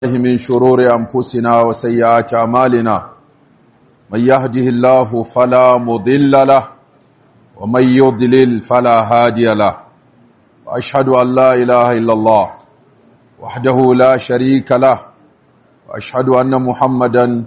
من شرور أنفسنا وسيئات أعمالنا من يهده الله فلا مضل له ومن يضلل فلا هادي له وأشهد أن لا إله إلا الله وحده لا شريك له وأشهد أن محمدا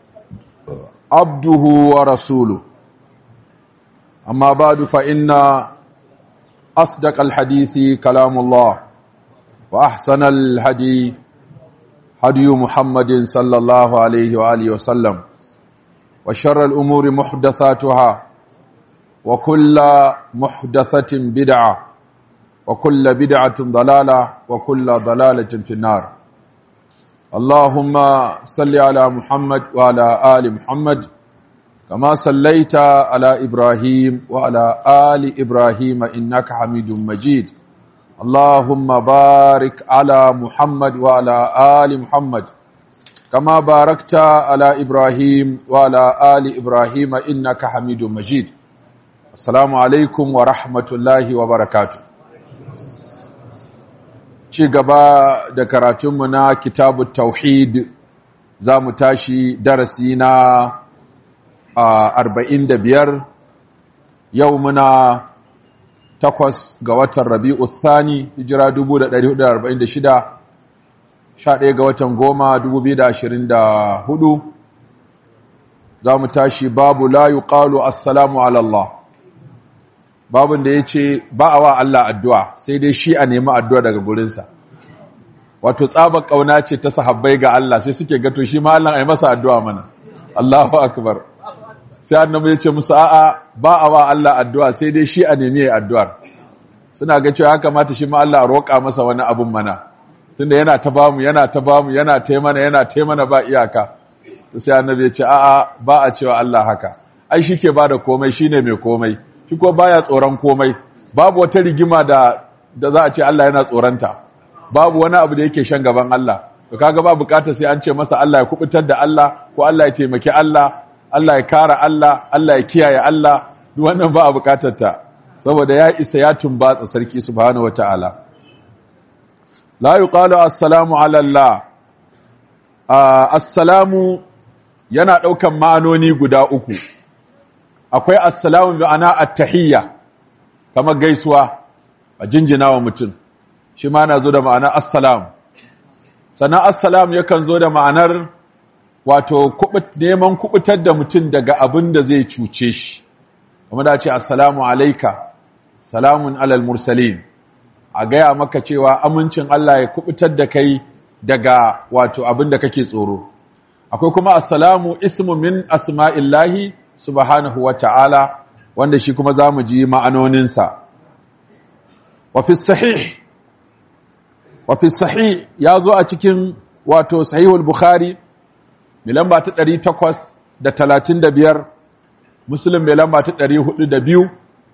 عبده ورسوله أما بعد فإن أصدق الحديث كلام الله وأحسن الهدي هدي محمد صلى الله عليه وآله وسلم وشر الأمور محدثاتها وكل محدثة بدعة وكل بدعة ضلالة وكل ضلالة في النار اللهم صل على محمد وعلى آل محمد كما صليت على إبراهيم وعلى آل إبراهيم إنك حميد مجيد اللهم بارك على محمد وعلى آل محمد كما باركت على إبراهيم وعلى آل إبراهيم إنك حميد مجيد السلام عليكم ورحمة الله وبركاته ci gaba da karatunmu na kitabu tauhid za mu tashi darasi na arba'in da biyar yau muna takwas ga watan rabi'u thani hijira 1446 11 ga watan goma 2024 za mu tashi babu la yuqalu assalamu ala Allah babun da ya ce ba a wa Allah addu'a sai dai shi a nemi addu'a daga gurinsa wato tsabar ƙauna ce ta sahabbai ga Allah sai suke gato shi ma Allah a yi masa addu'a mana Allahu akbar sai annabi ya ce musu a'a ba a wa Allah addu'a sai dai shi a nemi addu'ar suna ga cewa ya kamata shi ma Allah a roƙa masa wani abun mana tunda yana ta bamu yana ta bamu yana ta mana yana ta mana ba iyaka to sai annabi ya ce a'a ba a cewa Allah haka ai shi ke bada komai shine mai komai shi ko baya tsoron komai babu wata rigima da da za a ce Allah yana tsoronta babu wani abu da yake shan gaban Allah to kaga ba bukatar sai an ce masa Allah ya kubutar da Allah ko Allah ya taimaki Allah Allah ya kara Allah, Allah ya kiyaye Allah, duk wannan ba a bukatar ta, saboda ya isa ya tumbatsa sarki subhanahu wata'ala. La yi ƙalo assalamu alallah, assalamu yana ɗaukan ma'anoni guda uku, akwai assalamu ma'ana attahiyya, kamar gaisuwa a jinjina wa mutum, shi ma na zo da ma'ana assalamu. Sannan assalamu yakan zo da ma'anar wato neman kubutar da mutum daga abin da zai cuce shi kuma da ce assalamu alaika salamun alal mursalin a gaya maka cewa amincin Allah ya kubutar da kai daga wato abin da kake tsoro akwai kuma assalamu ismu min asma'illahi subhanahu wa ta'ala wanda shi kuma za mu ji ma'anoninsa wafi sahih wafi sahih ya zo a cikin wato sahihul bukhari mai lamba ta ɗari takwas da talatin da biyar musulun mai lamba ta ɗari hudu da biyu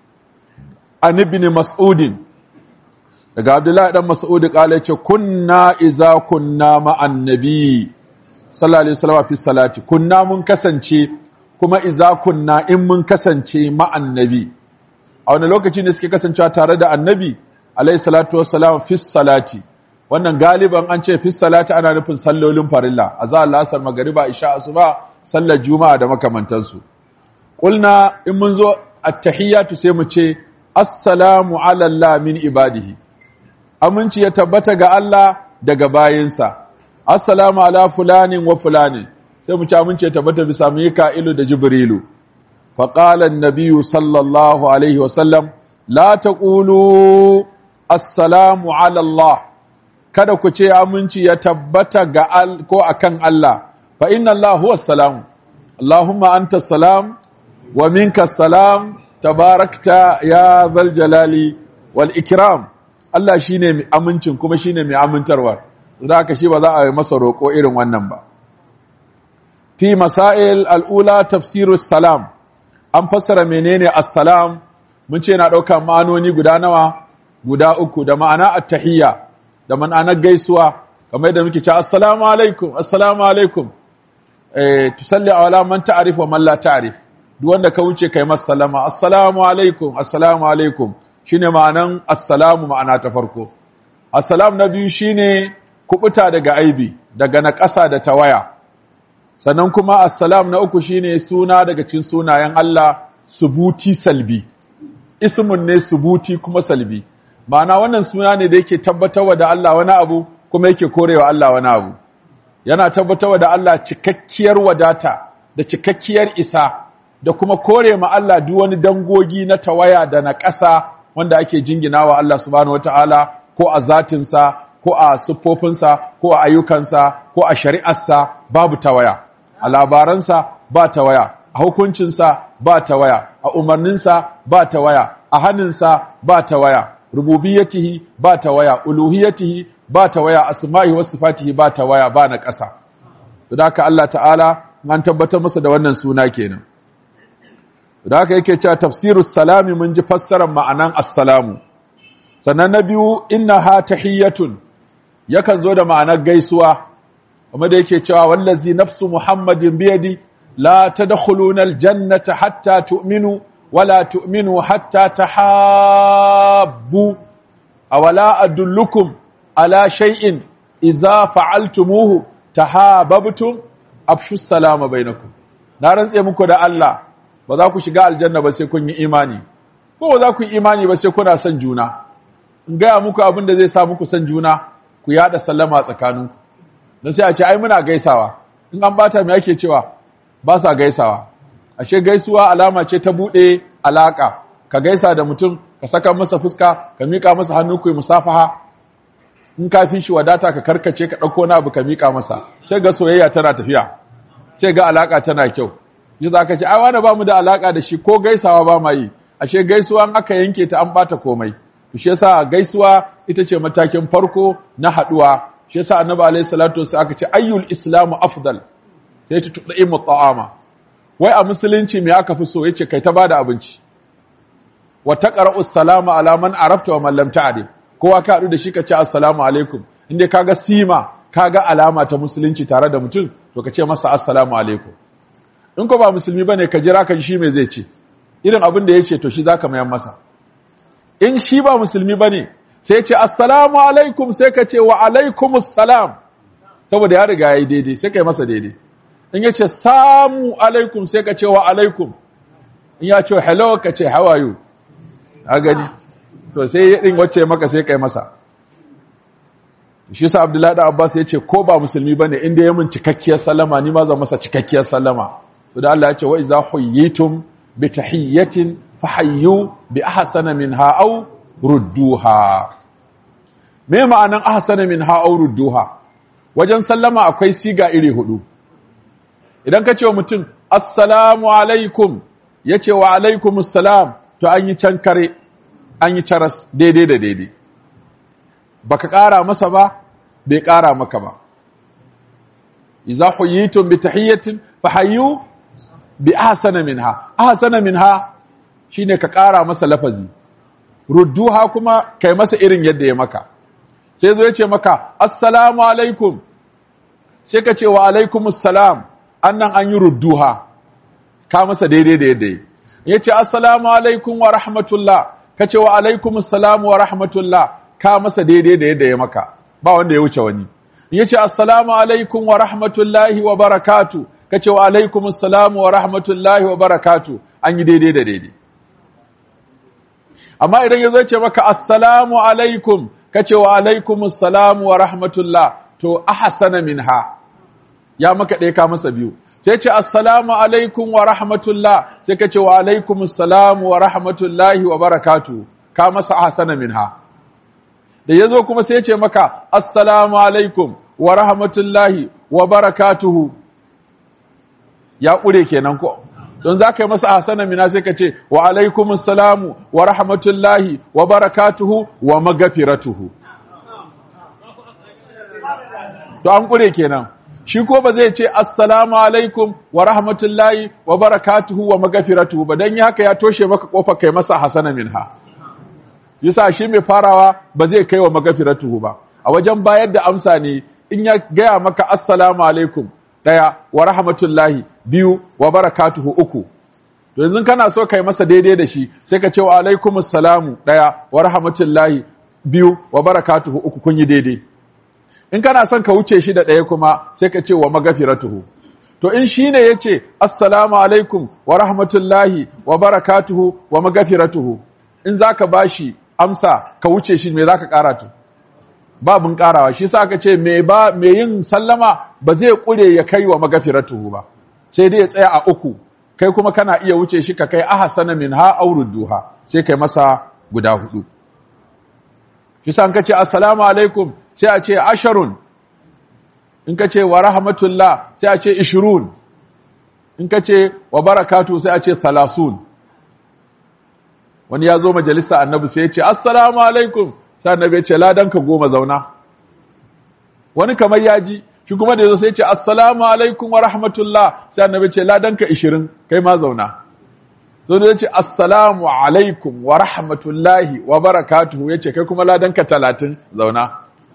an ibn mas'udin daga abdullahi ɗan mas'udi ƙala ce kunna iza kunna ma'an nabi sallallahu alaihi wasallam fi salati kunna mun kasance kuma iza kunna in mun kasance ma'an nabi a wani lokaci ne suke kasancewa tare da annabi alaihi salatu wassalam fi salati wannan galiban an ce fi salati ana nufin sallolin farilla azza lasar magariba isha asuba sallar juma'a da makamantansu qulna in mun zo at-tahiyatu sai mu ce assalamu ala allah min ibadihi aminci ya tabbata ga Allah daga bayinsa assalamu ala fulanin wa fulanin sai mu ci aminci ya tabbata bisa mika'ilu da jibrilu fa qala an-nabiy sallallahu alaihi wa sallam la taqulu assalamu ala allah kada ku ce aminci ya tabbata ga al ko akan Allah fa inna Allah huwa salam Allahumma anta salam wa minka salam tabarakta ya zal jalali wal ikram Allah shine mai amincin kuma shine mai amintarwa zaka shi ba za a yi masa roko irin wannan ba fi masail al-ula tafsirus salam an fassara menene assalam mun ce na dauka ma'anoni guda nawa guda uku da ma'ana at-tahiyya da ma'anar gaisuwa kamar da muke ce assalamu alaikum assalamu alaikum eh tusalli ala man ta'rif wa man la ta'rif duk wanda ka wuce kai masa salama assalamu alaikum assalamu alaikum shine ma'anan assalamu ma'ana ta farko assalam na biyu shine kubuta daga aibi daga naƙasa da tawaya sannan kuma assalam na uku shine suna daga cikin sunayen Allah subuti salbi ismun ne subuti kuma salbi ma'ana wannan suna ne da yake tabbatarwa da Allah wani abu kuma yake korewa Allah wani abu yana tabbatarwa da Allah cikakkiyar wadata da cikakkiyar isa da kuma kore ma Allah duk wani dangogi na tawaya da na ƙasa wanda ake jinginawa Allah subhanahu wataala ko a zatinsa ko a siffofinsa ko a ayyukansa ko a shari'arsa babu tawaya a labaransa ba tawaya a hukuncinsa ba tawaya a umarninsa ba tawaya a hannunsa ba tawaya rububiyatihi ba tawaya uluhiyatihi ba tawaya asma'i was sifatihi ba tawaya ba na ƙasa da haka Allah ta'ala an tabbatar masa da wannan suna kenan da haka yake cewa tafsirus salami mun ji fassarar ma'anan assalamu sannan na biyu innaha tahiyyatun yakan zo da ma'anar gaisuwa kuma da yake cewa wallazi nafsu muhammadin biyadi la tadkhuluna aljannata hatta tu'minu wala tu'minu hatta tahabbu awala adullukum ala shay'in idza fa'altumuhu tahabbtum afshu salama bainakum na rantse muku da Allah ba za ku shiga aljanna ba sai kun yi imani ko ba za ku yi imani ba sai kuna son juna in gaya muku abin da zai sa muku son juna ku yada sallama tsakaninku don sai a ce ai muna gaisawa in an bata me ake cewa ba sa gaisawa ashe gaisuwa alama ce ta bude alaka ka gaisa da mutum ka saka masa fuska ka mika masa hannu ku yi musafaha in ka fi shi wadata ka karkace ka dauko na abu ka mika masa sai ga soyayya tana tafiya sai ga alaka tana kyau yi za ka ce ai wani ba mu da alaka da shi ko gaisawa ba ma yi ashe gaisuwa an aka yanke ta an bata komai shi yasa gaisuwa ita ce matakin farko na haduwa shi yasa annabi alayhi salatu wasallam aka ce ayyul islamu afdal sai ta tudaimu ta'ama wai a musulunci me aka fi so yace kai ta bada abinci wa taqra'u salama ala man arafta wa man lam ta'rif kowa ka hadu da shi ka ce assalamu alaikum inda kaga sima kaga alama ta musulunci tare da mutum to ka ce masa assalamu alaikum in ko ba musulmi bane ka jira kan shi me zai ce irin abin da yace to shi zaka mayan masa in shi ba musulmi bane sai ce assalamu alaikum sai ka ce wa alaikumus salam saboda ya riga yayi daidai sai kai masa daidai in yace samu alaikum sai ka ce wa alaikum in ya ce hello ka ce how are you a gani to sai ya din wacce maka sai kai masa shi sa Abdullahi da Abbas ya ce ko ba musulmi bane inda ya mun cikakkiyar sallama ni ma zan masa cikakkiyar sallama to da Allah ya ce wa iza huyitum bi tahiyyatin fahayyu bi ahsana minha aw rudduha me ma'anan ahsana minha aw rudduha wajen sallama akwai siga iri hudu idan ka ce wa mutum assalamu alaikum yace wa alaikumus salam to an yi can kare an yi caras daidai da daidai baka ƙara masa ba bai ƙara maka ba idza huyitum bi tahiyyatin fahayyu bi ahsana minha ahsana minha shine ka ƙara masa lafazi rudduha kuma kai masa irin yadda ya maka sai zo ya ce maka assalamu alaikum sai ka ce wa alaikumus salam annan an yi rudduha ka masa daidai da yadda ya ce assalamu alaikum wa rahmatullah ka ce wa alaikumus salam wa rahmatullah ka masa daidai da yadda ya maka ba wanda ya wuce wani ya ce assalamu alaikum wa rahmatullahi wa barakatu ka ce wa alaikumus salam wa rahmatullahi wa barakatu an yi daidai da daidai amma idan ya zo ce maka assalamu alaikum ka ce wa alaikumus salam wa rahmatullah to ahsana minha ya maka ɗaya ka masa biyu sai ce assalamu alaikum wa rahmatullah sai ka ce wa alaikumus salam wa rahmatullahi wa barakatu ka masa ahsana minha da ya zo kuma sai ce maka assalamu alaikum wa rahmatullahi wa barakatuhu ya ƙure kenan ko don za ka yi masa hasana mina sai ka ce wa alaikum salamu wa rahmatullahi wa barakatuhu wa magafiratuhu to an ƙure kenan shi ko ba zai ce assalamu alaikum wa rahmatullahi wa barakatuhu wa magafiratuhu ba don yi haka ya toshe maka kofa kai masa hasana minha yasa shi mai farawa ba zai kai wa magafiratuhu ba a wajen bayar da amsa ne in ya gaya maka assalamu alaikum daya wa rahmatullahi biyu wa barakatuhu uku to yanzu kana so kai masa daidai da shi sai ka ce wa alaikumus salamu daya wa rahmatullahi biyu wa barakatuhu uku kun yi daidai in kana son ka wuce shi da ɗaya kuma sai ka ce wa magafiratuhu to in shi ne ya ce assalamu alaikum wa rahmatullahi wa barakatuhu wa magafiratuhu in za ka ba shi amsa ka wuce shi me za ka ƙara tu babin ƙarawa shi sa ka ce me yin sallama ba zai ƙure ya kai wa magafiratuhu ba sai dai ya tsaya a uku kai kuma kana iya wuce shi ka kai ahsana min ha duha sai kai masa guda hudu shi sa ka ce assalamu alaikum sai a ce asharun in ka ce wa rahmatullah sai a ce ishirun in ka ce wa barakatu sai a ce thalasun wani ya zo majalisa annabi sai ya ce assalamu alaikum sai annabi ya ce ladanka goma zauna wani kamar ya ji shi kuma da yazo sai ya ce assalamu alaikum wa rahmatullah sai annabi ya ce ladanka ishirin kai ma zauna so da ya ce assalamu alaikum wa rahmatullahi wa barakatuhu ya ce kai kuma ladanka talatin zauna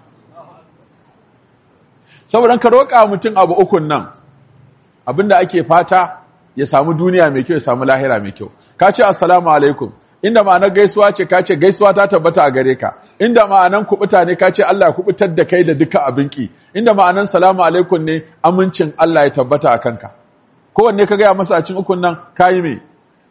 saboda ka roƙa mutum abu ukun nan abinda ake fata ya samu duniya mai kyau ya samu lahira mai kyau ka ce assalamu alaikum inda ma'anar gaisuwa ce ka ce gaisuwa ta tabbata a gare ka inda ma'anar kubuta ne ka ce Allah ya kubutar da kai da duka abinki inda ma'anar salamu alaikum ne amincin Allah ya tabbata a kanka kowanne ka gaya masa a cikin ukun nan ka yi mai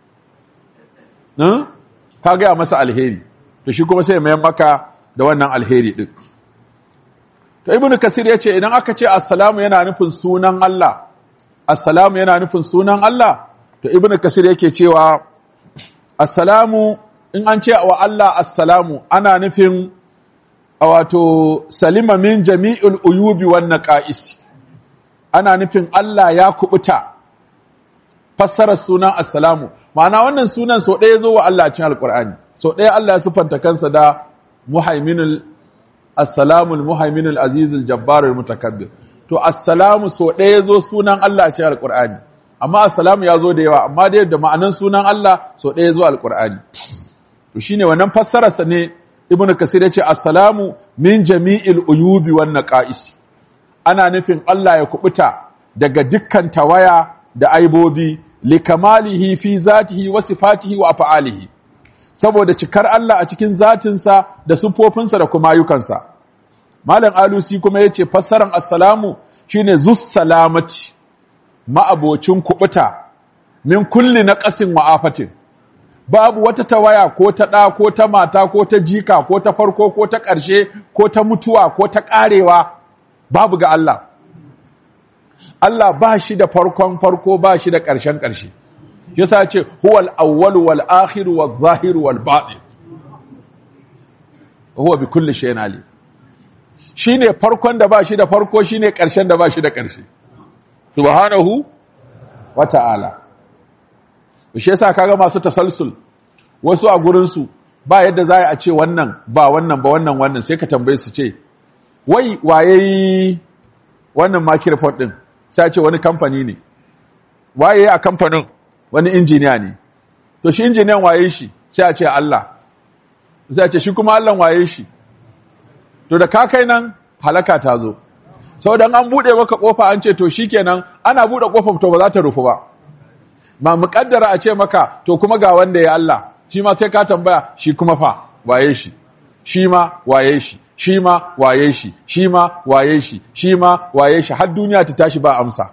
ka gaya masa alheri to shi kuma sai mai maka da wannan alheri din To Ibn Kasir ya ce idan aka ce assalamu yana nufin sunan Allah, assalamu yana nufin sunan Allah, to Ibn Kasir yake cewa assalamu in an ce wa Allah assalamu ana nufin wato salima min jami'ul uyubi wan naqais. Ana nufin Allah ya kubuta fassarar sunan assalamu. Ma'ana wannan sunan so ɗaya zo wa Allah cikin Alƙur'ani. So ɗaya Allah ya sifanta kansa da muhaiminul assalamu al-muhaimin al-aziz al-jabbar al-mutakabbir to assalamu so ɗaya zo sunan Allah ce al-Qur'ani amma assalamu ya zo da yawa amma da yadda ma'anan sunan Allah so ɗaya zo al-Qur'ani to shine wannan fassarar sa ne ibnu kasir yace assalamu min jami'il uyubi wan naqais ana nufin Allah ya kubuta daga dukkan tawaya da aibobi likamalihi fi zatihi wa sifatihi wa af'alihi saboda cikar Allah a cikin zatinsa da sufofinsa da kuma ayyukansa. Malam Alusi kuma ya ce fassaran assalamu shi ne zus salamati ma'abocin kuɓuta min kulli na ƙasin wa'afatin. Babu wata tawaya ko ta ɗa ko ta mata ko ta jika ko ta farko ko ta ƙarshe ko ta mutuwa ko ta ƙarewa babu ga Allah. Allah ba shi da farkon farko ba shi da ƙarshen ƙarshe. yasa ce huwal awwal wal akhir wal zahir wal batin huwa bi kulli shay'in alim shine farkon da ba shi da farko shine karshen da ba shi da karshe subhanahu wa ta'ala shi yasa kaga masu tasalsul wasu a gurin su ba yadda za a ce wannan ba wannan ba wannan wannan sai ka tambaye su ce wai waye wannan microphone din sai a ce wani kamfani ne waye a kamfanin wani injiniya ne to shi injiniyan waye shi sai a ce Allah sai a ce shi kuma Allah waye shi to da ka kai nan halaka ta zo sau dan an bude maka kofa an ce to shikenan ana bude kofar to ba za ta rufu ba ma muƙaddara a ce maka to kuma ga wanda ya Allah shi ma sai ka tambaya shi kuma fa waye shi shi ma waye shi shi ma waye shi shi ma waye shi shi ma waye shi har duniya ta tashi ba amsa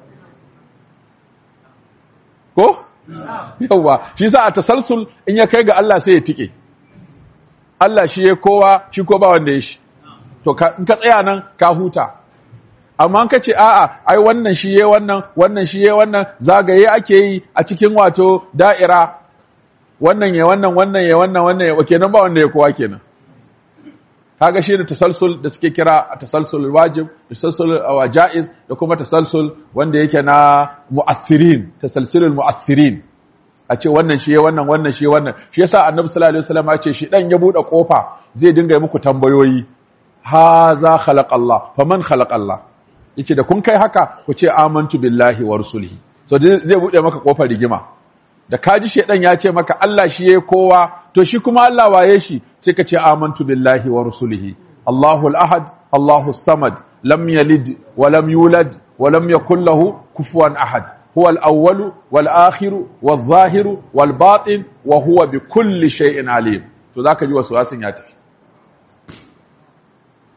ko yawa shi sa a tasalsul in ya kai ga Allah sai ya tike Allah shi ya kowa shi ko ba wanda ya shi to in ka tsaya nan ka huta amma ka ce a'a ai wannan shi ya wannan wannan shi ya wannan zagaye ake yi a cikin wato da'ira wannan ya wannan wannan ya wannan wannan ya kenan ba wanda ya kowa kenan kaga shi da tasalsul da suke kira a tasalsul wajib tasalsul wajaiz da kuma tasalsul wanda yake na mu'assirin tasalsulul mu'assirin a ce wannan shi wannan wannan shi wannan shi yasa annabi sallallahu alaihi wasallam ya ce shi dan ya bude kofa zai dinga muku tambayoyi ha za khalaqallah faman khalaqallah yace da kun kai haka ku ce amantu billahi wa rusulihi so zai bude maka kofar rigima da kaji shedan ya ce maka Allah shi yayi kowa to shi kuma Allah waye shi sai ka ce amantu billahi wa rusulihi Allahu al-ahad Allahu as-samad lam yalid wa lam yulad wa lam yakul lahu kufuwan ahad huwa al-awwal wal akhir wal zahir wal batin wa huwa bi kulli shay'in alim to zaka ji wasu wasin ya tafi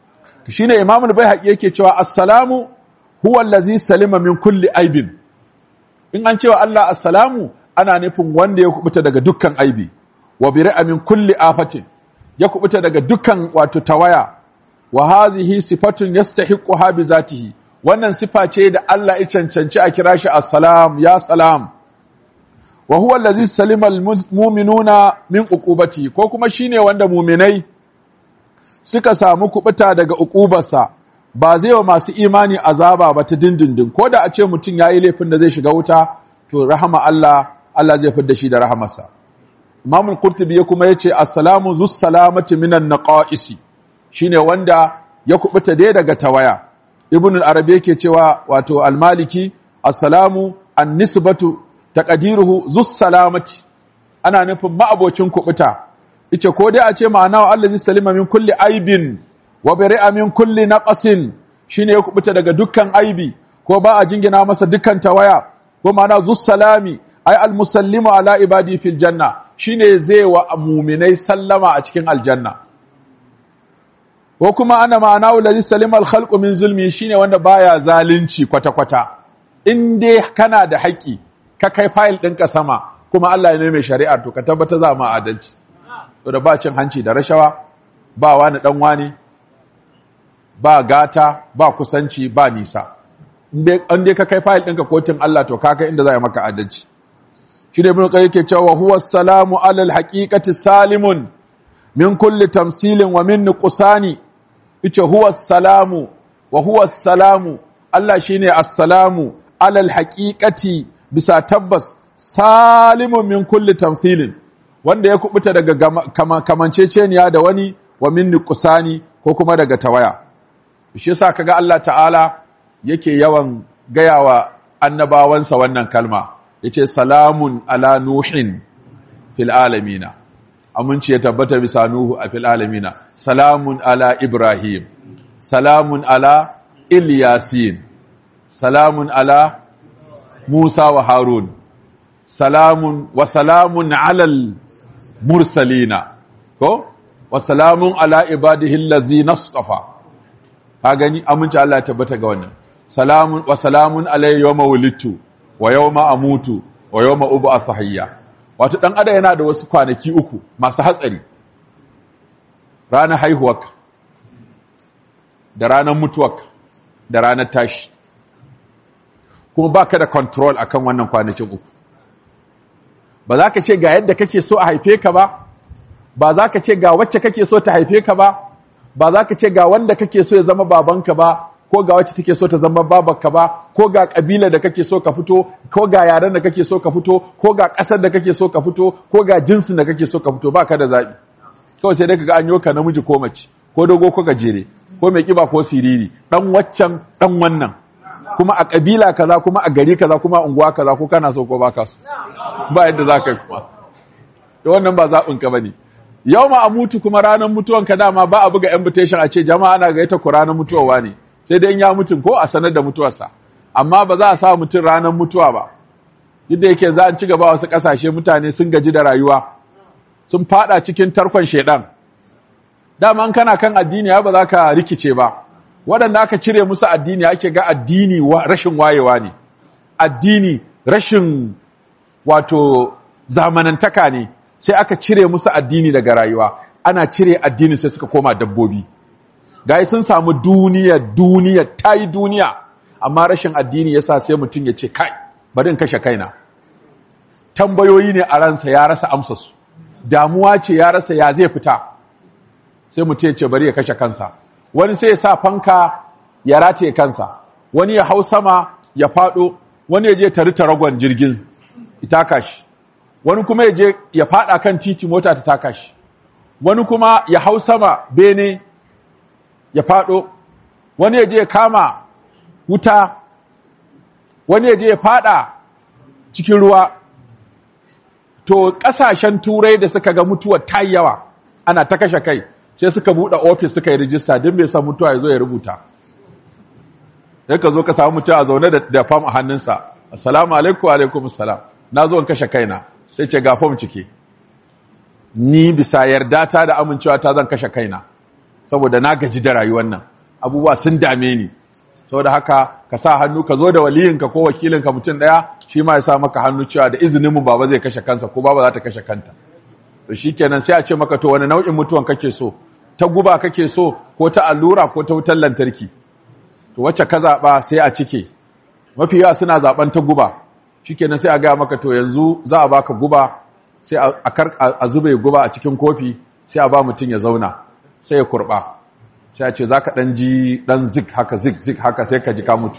shine Imam al-Baihaqi yake cewa assalamu huwa allazi salima min kulli aibin in an cewa Allah assalamu ana nufin wanda ya kubuta daga dukkan aibi wa biri'a min kulli afatin ya kubuta daga dukkan wato tawaya wa hazihi sifatun yastahiquha bi zatihi wannan sifa ce da Allah ya cancanci a kira shi assalam ya salam wa huwa allazi salima almu'minuna min uqubati ko kuma shine wanda mu'minai suka samu kubuta daga uqubarsa ba zai wa masu imani azaba ba ta dindindin ko da a ce mutum yayi laifin da zai shiga wuta to rahama Allah Allah zai fidda shi da rahamarsa Imam al-Qurtubi ya kuma yace assalamu zus salamati minan naqaisi shine wanda ya kubuta dai daga tawaya Ibn al-Arabi yake cewa wato al-Maliki assalamu an-nisbatu taqdiruhu zus salamati ana nufin ma'abocin kubuta yace ko dai a ce ma'ana wa allazi salima min kulli aibin wa bari'a min kulli naqasin shine ya kubuta daga dukkan aibi ko ba a jingina masa dukkan tawaya ko ma'ana zus salami ai al-musallimu ala ibadi fil janna shine zai wa mu'minai sallama a cikin aljanna ko kuma ana ma'ana ulazi salima al-khalqu min zulmi shine wanda baya zalunci kwata kwata in dai kana da haƙi ka kai file ɗinka sama kuma Allah ya mai shari'ar to ka tabbata za ma adalci to da ba cin hanci da rashawa ba wani dan wani ba gata ba kusanci ba nisa in dai ka kai file ɗinka kotun Allah to ka kai inda za a maka adalci shi da ibn qayyim ke cewa huwa salamu alal haqiqati salimun min kulli tamsilin wa min nuqsani yace huwa salamu wa huwa salamu Allah shine assalamu alal haqiqati bisa tabbas salimun min kulli tamsilin wanda ya kubuta daga kamanceceniya da wani wa min nuqsani ko kuma daga tawaya shi yasa kaga Allah ta'ala yake yawan gayawa annabawansa wannan kalma yace salamun ala nuhin fil alamina aminci ya tabbata bisa nuhu a fil alamina salamun ala ibrahim salamun ala ilyasin salamun ala musa wa harun salamun wa salamun alal mursalina ko wa salamun ala ibadihi allazina istafa ka gani aminci Allah ya tabbata ga wannan salamun wa salamun alayhi yawma wulidtu wa yawma amutu wa yawma ub'athu hayya wato dan adam yana da wasu kwanaki uku masu hatsari ranar haihuwarka da ranar mutuwarka da ranar tashi kuma baka da control akan wannan kwanakin uku ba za ka ce ga yadda kake so a haife ka ba ba za ka ce ga wacce kake so ta haife ka ba ba za ka ce ga wanda kake so ya zama babanka ba ko ga wacce take so ta zama babarka ba ko ga kabila da kake so ka fito ko ga yaren da kake so ka fito ko ga ƙasar da kake so ka fito ko ga jinsin da kake so ka fito baka da zaɓi kawai sai dai kaga an yoka namiji ko mace ko dogo ko gajere ko mai kiba ko siriri dan waccan dan wannan kuma a kabila kaza kuma a gari kaza kuma a unguwa kaza ko kana so ko baka so ba yadda za ka yi kuma to wannan ba zaɓin ka bane yau ma a mutu kuma ranar mutuwanka dama ba a buga invitation a ce jama'a ana gaita ku ranar mutuwa ne sai dai ya mutum ko a sanar da mutuwarsa amma ba za a sa mutum ranar mutuwa ba yadda yake za a ci gaba wasu ƙasashe mutane sun gaji da rayuwa sun fada cikin tarkon shaidan dama an kana kan addini ba za ka rikice ba waɗanda aka cire musu addini ake ga addini rashin wayewa ne addini rashin wato zamanantaka ne sai aka cire musu addini daga rayuwa ana cire addini sai suka koma dabbobi gai sun samu duniya duniya ta yi duniya amma rashin addini yasa sai mutum ya ce kai bari in kashe kaina tambayoyi ne a ransa ya rasa amsarsu damuwa ce ya rasa ya zai fita sai mutum ya ce bari ya kashe kansa wani sai ya sa fanka ya rataye kansa wani ya hau sama ya fado wani ya je tari taragon jirgin itaka shi wani kuma ya je ya fada kan titi mota ta taka shi wani kuma ya hau sama bene ya fado wani ya je ya kama wuta wani ya je ya fada cikin ruwa to kasashen turai da suka ga mutuwar ta yawa ana ta kashe kai sai suka buɗe ofis suka yi rijista don bai san mutuwa ya zo ya rubuta sai ka zo ka samu mutum a zaune da fam a hannunsa assalamu alaikum alaikum assalam na zo in kashe kaina sai ce ga fam cike ni bisa yarda ta da amincewa ta zan kashe kaina saboda na gaji da rayuwar nan abubuwa sun dame ni saboda haka ka sa hannu ka zo da waliyinka ko wakilinka mutum daya shi ma ya sa maka hannu cewa da izinin mu baba zai kashe kansa ko baba za ta kashe kanta to shikenan sai a ce maka to wani nau'in mutuwan kake so ta guba kake so ko ta allura ko ta wutar lantarki to wacce ka zaba sai a cike mafi yawa suna zaben ta guba shikenan sai a ga maka to yanzu za a baka guba sai a kar a zube guba a cikin kofi sai a ba mutum ya zauna sai ya kurba sai a ce za ka ɗan ji ɗan zik haka zik zik haka sai ka ji ka mutu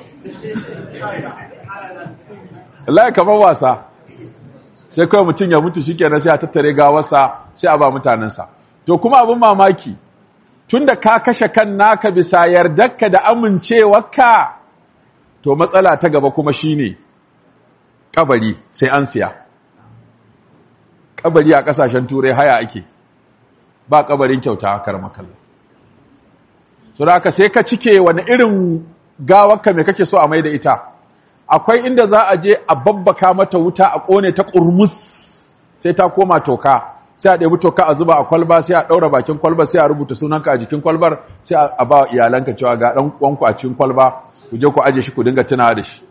Allah kamar wasa sai kawai mutum ya mutu shikenan sai a tattare gawarsa sai a ba mutanensa to kuma abin mamaki tunda ka kashe kan naka bisa yardarka da amincewarka to matsala ta gaba kuma shine kabari sai an siya kabari a kasashen turai haya ake ba kabarin kyauta a karmakalla so da aka sai ka cike wani irin gawarka mai kake so a mai da ita akwai inda za a je a babbaka mata wuta a kone ta kurmus sai ta koma toka sai a ɗebi toka a zuba a kwalba sai a ɗaura bakin kwalba sai a rubuta sunanka a jikin kwalbar sai a ba iyalanka cewa ga ɗan uwanku a cikin kwalba ku je ku aje shi ku dinga tunawa da shi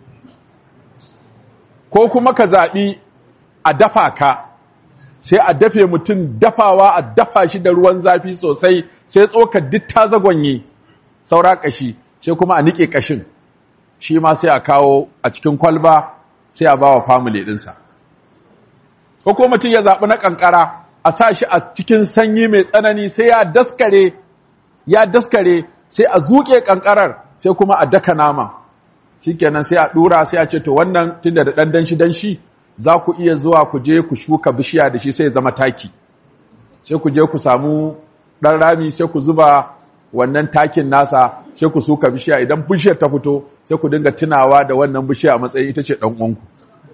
ko kuma ka zaɓi a dafa ka sai a dafe mutum dafawa a dafa shi da ruwan zafi sosai sai tsokar duk ta zagonye saura kashi sai kuma a nike kashin shi ma sai a kawo a cikin kwalba sai a bawa family dinsa ko kuma mutum ya zaɓi na ƙanƙara a sa shi a cikin sanyi mai tsanani sai ya daskare ya daskare sai a zuƙe ƙanƙarar sai kuma a daka nama shikenan sai a ɗura sai a ce to wannan tunda da ɗan danshi danshi za ku iya zuwa ku je ku shuka bishiya da shi sai ya zama taki sai ku je ku samu ɗan rami sai ku zuba wannan takin nasa sai ku suka bishiya idan bishiyar ta fito sai ku dinga tunawa da wannan bishiya a matsayin ita ce ɗan uwanku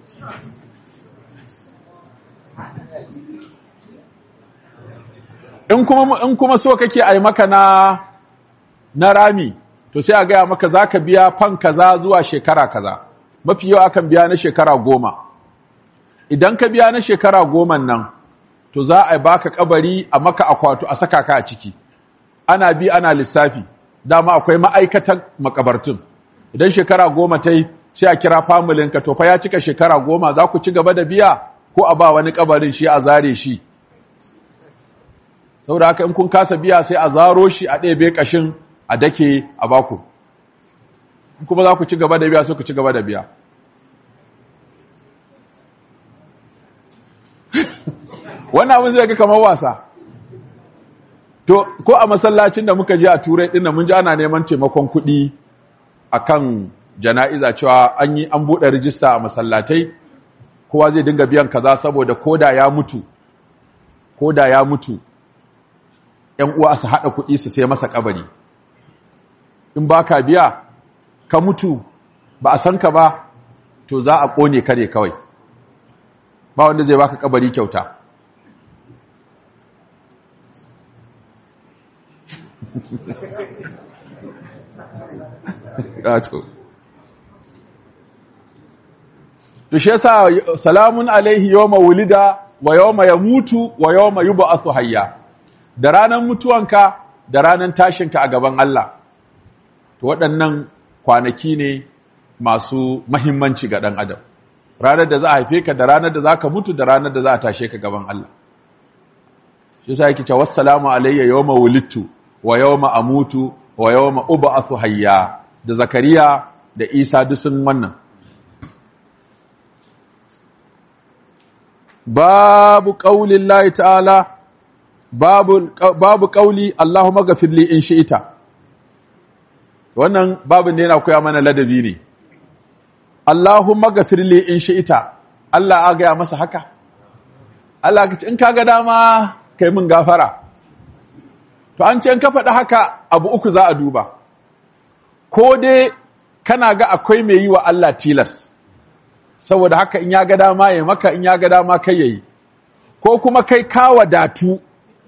in kuma in kuma so kake ai maka na na rami to sai a gaya maka zaka biya fan kaza zuwa shekara kaza mafi yawa akan biya na shekara goma idan ka biya na shekara goma nan to za a baka kabari a maka akwato a saka ka a ciki ana bi ana lissafi dama akwai ma'aikatan makabartun idan shekara goma ta yi sai a kira familinka to fa ya cika shekara goma za ku ci gaba da biya ko a ba wani kabarin shi a zare shi saboda haka in kun kasa biya sai a zaro shi a ɗebe ƙashin a dake a baku kuma za ku ci gaba da biya sai ku ci gaba da biya wannan abin zai ga kamar wasa to ko a masallacin da muka je a turai ɗin mun ji ana neman taimakon kuɗi akan jana'iza cewa an yi an buɗe rijista a masallatai kowa zai dinga biyan kaza saboda koda ya mutu koda ya mutu ‘yan uwa su haɗa kuɗi su sai masa ƙabari, in ba ka biya, ka mutu ba a san ka ba, to za a ƙone ka ne kawai, ba wanda zai baka ƙabari kyauta. Gato. To shi yasa salamun alaihi yawma wulida wa yawma yamutu wa yawma yub'athu hayya. da ranar mutuwanka da ranar tashinka a gaban Allah to waɗannan kwanaki ne masu mahimmanci ga ɗan adam ranar da za a haife ka da ranar da za ka mutu da ranar da za a tashe ka gaban Allah shi sa yake cewa wassalamu alayya yawma wulidtu wa yawma amutu wa yawma ub'athu hayya da zakariya da isa duk sun wannan babu qaulillahi ta'ala babu babu qauli Allahumma ghafir li in shi'ita wannan babin da yana koya mana ladabi ne Allahumma ghafir li in shi'ita Allah a gaya masa haka Allah ka ce in kaga dama kai min gafara to an ce in ka faɗi haka abu uku za a duba ko dai kana ga akwai mai yi wa Allah tilas saboda haka in ya ga dama ya maka in ya ga dama kai yayi ko kuma kai ka wadatu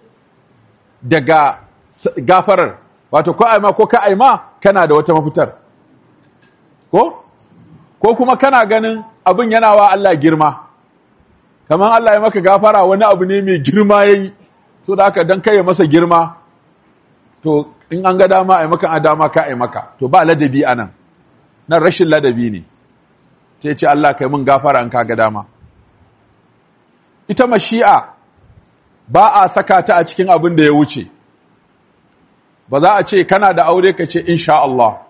daga gafarar wato ko aima ko ka aima kana da wata mafitar ko ko kuma kana ganin abin yana wa Allah girma kamar Allah ya maka gafara wani abu ne mai girma yayi so da haka dan kai masa girma to in an ga dama a maka a dama ka a maka to ba ladabi a nan nan rashin ladabi ne sai ce Allah kai mun gafara in ka ga dama ita mashi'a ba a saka ta a cikin abin da ya wuce ba za a ce kana da aure ka ce insha Allah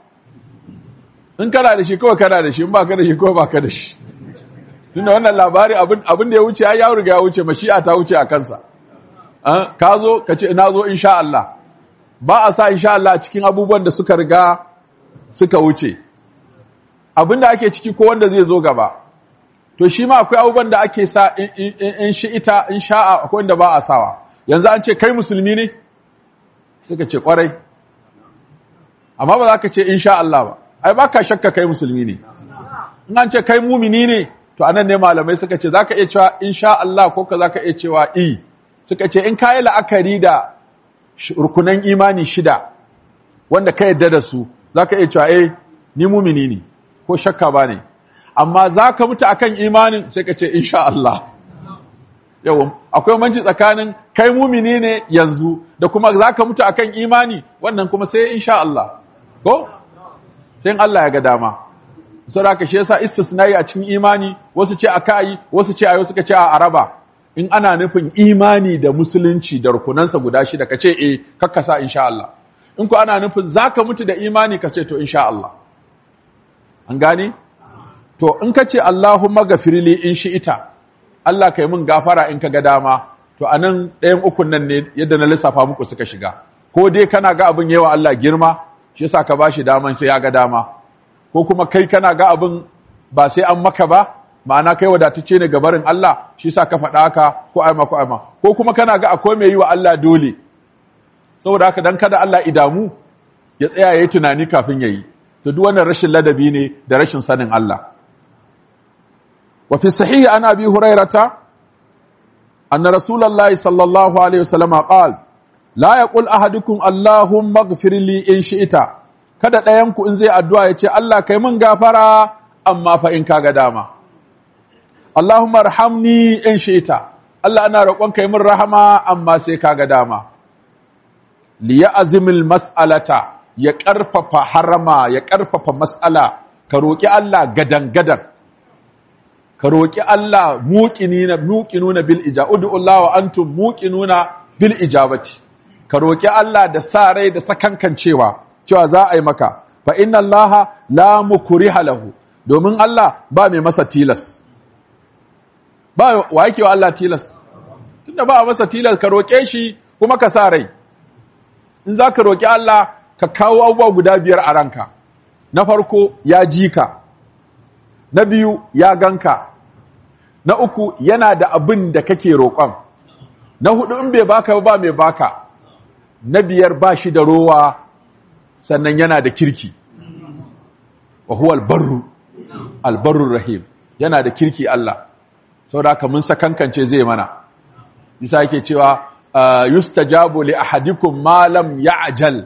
in kana da shi kawai kana da shi in ba ka da shi kawai ba ka da shi tunda wannan labari abin da ya wuce ya riga ya wuce mashi'a ta wuce a kansa ka zo ka ce ina zo insha Allah ba a sa insha Allah cikin abubuwan da suka riga suka wuce abin da ake ciki ko wanda zai zo gaba to shi ma akwai abubuwan da ake sa in shi ita in sha'a akwai wanda ba a sawa yanzu an ce kai musulmi ne suka ce kwarai amma ba za ka ce insha Allah ba ai ba ka shakka kai musulmi ne in an ce kai mumini ne to anan ne malamai suka ce za ka iya cewa insha Allah ko ka za ka iya cewa i suka ce in ka yi la'akari da rukunan imani shida wanda ka yadda da su za ka iya cewa eh ni mumini ne ko shakka ba ne amma za ka mutu akan imanin sai ka ce insha Allah yawon akwai manci tsakanin kai mumini ne yanzu da kuma za ka mutu akan imani wannan kuma sai insha Allah ko sai Allah ya ga dama saboda shi yasa istisnai a cikin imani wasu ce akai wasu ce ayo suka ce a araba in ana nufin imani da musulunci da rukunansa guda shida ka ce eh kakkasa insha Allah in ku ana nufin zaka mutu da imani ka ce to insha Allah an gane to in ka ce Allahumma gafirli in shi ita Allah kai mun gafara in ka ga dama to anan ɗayan ukun nan ne yadda na lissafa muku suka shiga ko dai kana ga abin yawa Allah girma shi yasa ka bashi daman sai ya ga dama ko kuma kai kana ga abin ba sai an maka ba ma'ana kai wadatacce ne ga barin Allah shi yasa ka faɗa haka ko aima ko aima ko kuma kana ga akwai mai yi wa Allah dole saboda haka dan kada Allah idamu ya tsaya yayi tunani kafin yayi to duk wannan rashin ladabi ne da rashin sanin Allah wa fi sahih an abi hurairata anna rasulullahi sallallahu alaihi wasallam qala la yaqul ahadukum allahumma ighfir li in shi'ta kada ɗayan ku in zai addu'a ya ce Allah kai mun gafara amma fa in kaga dama Allahumma arhamni in shi'ta Allah ana roƙon kai mun rahama amma sai kaga dama li ya'zimil mas'alata ya ƙarfafa harama ya ƙarfafa mas'ala ka roƙi Allah gadan gadan ka roƙi Allah muqinina muqinuna bil ijaba ud'u Allah wa antum muqinuna bil ijabati ka roƙi Allah da sa rai da sakankancewa cewa za a yi maka fa inna Allah la mukriha lahu domin Allah ba mai masa tilas ba wa yake wa Allah tilas tunda ba masa tilas ka roƙe shi kuma ka sa rai in za ka roƙi Allah ka kawo abubuwa guda biyar a ranka na farko ya ji ka na biyu ya ganka na uku yana da abin da kake roƙon na hudu in bai baka ba mai baka na biyar ba shi da rowa sannan yana da kirki wa huwa albarru albarru rahim yana da kirki Allah saboda haka mun sakankance zai mana isa yake cewa yustajabu li ahadikum ma lam ya'jal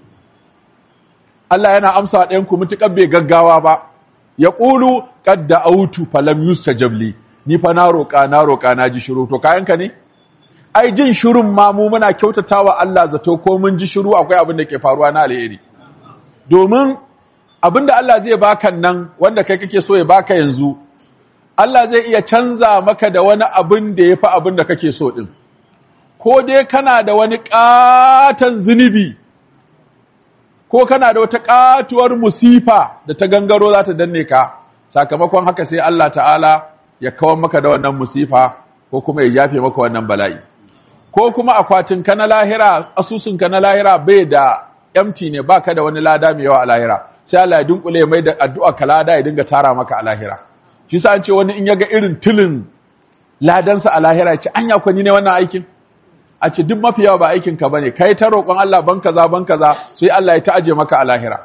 Allah yana amsa ɗayan ku mutukar bai gaggawa ba ya qulu qad da'awtu falam yustajab li ni fa na roƙa na roƙa na ji shiru to kayanka ne ai jin shirun ma mu muna kyautatawa Allah zato ko mun ji shiru akwai abin da ke faruwa na alheri domin abin da Allah zai baka nan wanda kai kake so ya baka yanzu Allah zai iya canza maka da wani abin da ya fi abin da kake so din ko dai kana da wani ƙaton zunubi ko kana da wata ƙatuwar musifa da ta gangaro za ta danne ka sakamakon haka sai Allah ta'ala ya kawar maka da wannan musifa ko kuma ya yafe maka wannan bala'i ko kuma akwatin ka na lahira asusun ka na lahira bai da empty ne baka da wani lada mai yawa a lahira sai Allah ya dunkule mai da addu'a ka lada ya dinga tara maka a lahira shi sa an ce wani in yaga irin tilin ladansa a lahira ya ce anya kwani ne wannan aikin a ce duk mafi yawa ba aikin ka bane kai ta roƙon Allah ban kaza ban kaza sai Allah ya ta'aje maka a lahira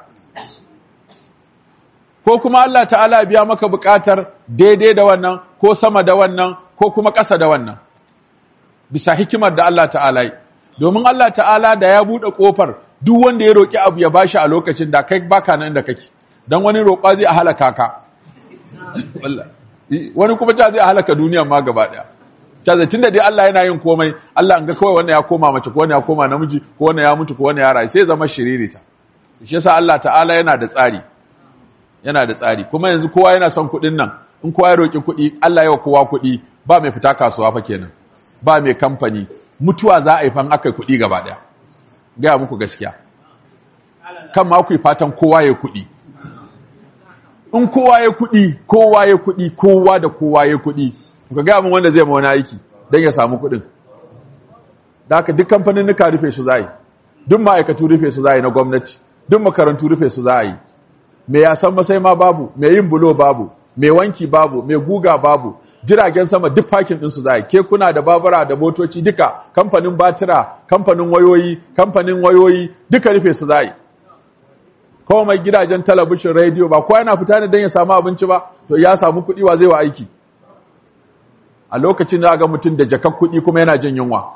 ko kuma Allah ta'ala biya maka buƙatar daidai da wannan ko sama da wannan ko kuma ƙasa da wannan bisa hikimar da Allah ta'ala yi domin Allah ta'ala da ya buɗe ƙofar duk wanda ya roƙi abu ya bashi a lokacin da kai baka nan da kake dan wani roƙa zai halaka ka wani kuma ta zai halaka duniya ma gaba ɗaya caza tunda dai Allah yana yin komai Allah an ga kawai wannan ya koma mace ko wannan ya koma namiji ko wannan ya mutu ko wannan ya rayu sai zama shiririta shi yasa Allah ta'ala yana da tsari yana da tsari kuma yanzu kowa yana son kuɗin nan in kowa ya roki kuɗi Allah ya wa kowa kuɗi ba mai fita kasuwa fa kenan ba mai kamfani mutuwa za a yi fan aka kuɗi gaba ɗaya gaya muku gaskiya kan ma ku yi fatan kowa ya kuɗi in kowa ya kuɗi kowa ya kuɗi kowa da kowa ya kuɗi ka gaya min wanda zai ma wani aiki don ya samu kuɗin da haka duk kamfanin nuka rufe su za yi duk ma'aikatu rufe su za yi na gwamnati duk makarantu rufe su za yi mai yasan masai ma babu mai yin bulo babu mai wanki babu mai guga babu jiragen sama duk fakin ɗinsu za yi kekuna da babura da motoci duka kamfanin batira kamfanin wayoyi kamfanin wayoyi duka rufe su za yi kawai mai gidajen talabishin rediyo ba kowa yana fita ne don ya samu abinci ba to ya samu kuɗi wa zai wa aiki a lokacin da ga mutum da jakar kuɗi kuma yana jin yunwa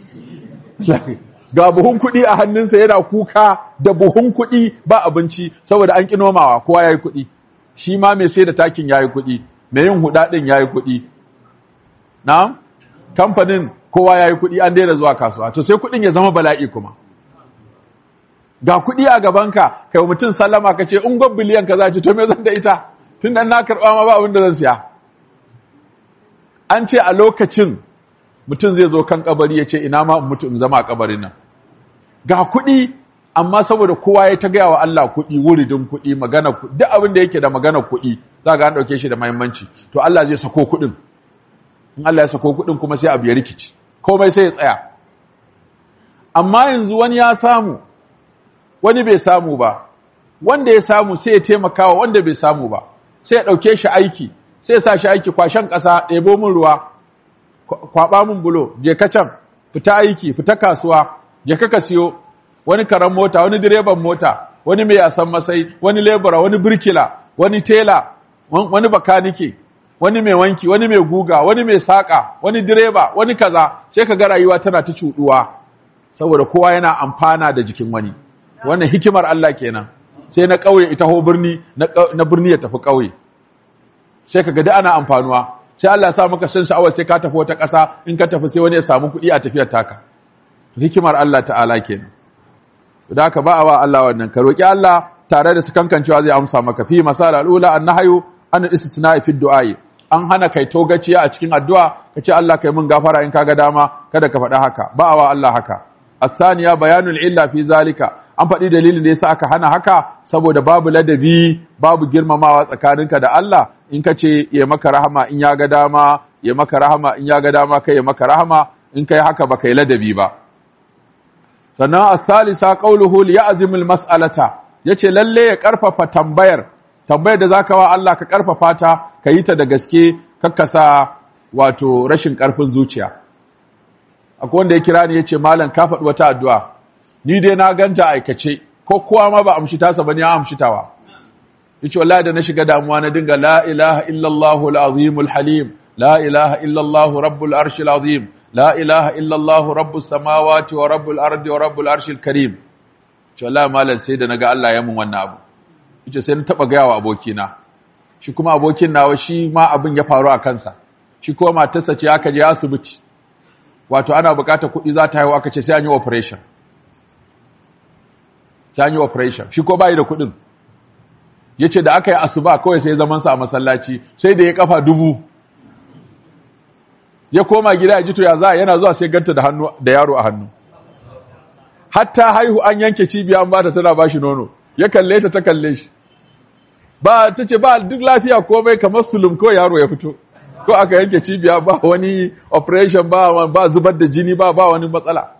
ga buhun kuɗi a hannunsa yana kuka da buhun kuɗi ba abinci saboda an ƙi nomawa kowa ya yi kuɗi shi ma mai sai da takin ya yi kuɗi mai yin hudaɗin ya yi kuɗi na kamfanin kowa ya yi kuɗi an daina zuwa kasuwa to sai kuɗin ya zama bala'i kuma ga kuɗi a gabanka kai mutum sallama ka ce in gwab biliyan ka za ce to me zan da ita tun da na karɓa ma ba abin da zan siya an ce a lokacin mutum zai zo kan kabari ya ce ina ma mutu in zama a kabarin nan ga kuɗi amma saboda kowa ya ta gaya wa Allah kuɗi wuridin kuɗi magana kuɗi duk abin da yake da magana kuɗi za ga an ɗauke shi da mahimmanci to Allah zai sako kuɗin in Allah ya sako kuɗin kuma sai abu ya rikici komai sai ya tsaya amma yanzu wani ya samu wani bai samu ba wanda ya samu sai ya taimaka wa wanda bai samu ba sai ya ɗauke shi aiki sai ya sa shi aiki kwashen ƙasa ɗebo min ruwa kwaɓa min bulo je ka can fita aiki fita kasuwa je ka ka siyo wani karan mota wani direban mota wani mai yasan masai wani lebura wani birkila wani tela wani bakanike wani mai wanki wani mai guga wani mai saƙa wani direba wani kaza sai ka ga rayuwa tana ta cuɗuwa saboda kowa yana amfana da jikin wani wannan hikimar Allah kenan sai na ƙauye ita ho birni na birni ya tafi ƙauye sai ka ga ana amfanuwa sai Allah ya sa maka san sha'awar sai ka tafi wata ƙasa in ka tafi sai wani ya samu kuɗi a tafiyar taka hikimar Allah ta'ala kenan da haka ba a wa Allah wannan ka roki Allah tare da su kankancewa zai amsa maka fi masal al'ula annahyu an istisna fi du'ai an hana kai togaciya a cikin addu'a ka ce Allah kai mun gafara in kaga dama kada ka faɗa haka ba a wa Allah haka asaniya bayanul illa fi zalika an faɗi dalilin da yasa aka hana haka saboda babu ladabi babu girmamawa tsakaninka da Allah in ka ce ya maka rahama in ya ga dama ya maka rahama in ya ga dama kai ya maka rahama in kai haka ba kai ladabi ba sannan as-salisa qawluhu li ya'zim al-mas'alata yace lalle ya karfafa tambayar tambayar da zaka wa Allah ka karfafa ta ka yi ta da gaske kakkasa wato rashin karfin zuciya akwai wanda ya kira ni yace malam ka faɗi wata addu'a ni dai na ganta aikace ko kowa ma ba amshi tasa bane ya amshi tawa yace wallahi da na shiga damuwa na dinga la ilaha illallah al-azim al-halim la ilaha illallah rabbul arshil azim la ilaha illallah rabbus samawati wa rabbul ardi wa rabbul arshil karim ce wallahi malam sai da naga Allah ya mun wannan abu yace sai na taba gaya wa abokina shi kuma abokin nawa shi ma abin ya faru a kansa shi kuma matarsa ce aka je asibiti wato ana bukatar kuɗi za ta haihu aka ce sai an yi operation sai an yi operation shi ko bai da kuɗin yace da aka yi asuba kawai sai zaman sa a masallaci sai da ya kafa dubu ya koma gida ya ji to ya za yana zuwa sai ganta da hannu da yaro a hannu hatta haihu an yanke cibiya an bata tana bashi nono ya kalle ta ta kalle shi ba ta ce ba duk lafiya komai kamar sulum ko yaro ya fito ko aka yanke cibiya ba wani operation ba ba zubar da jini ba ba wani matsala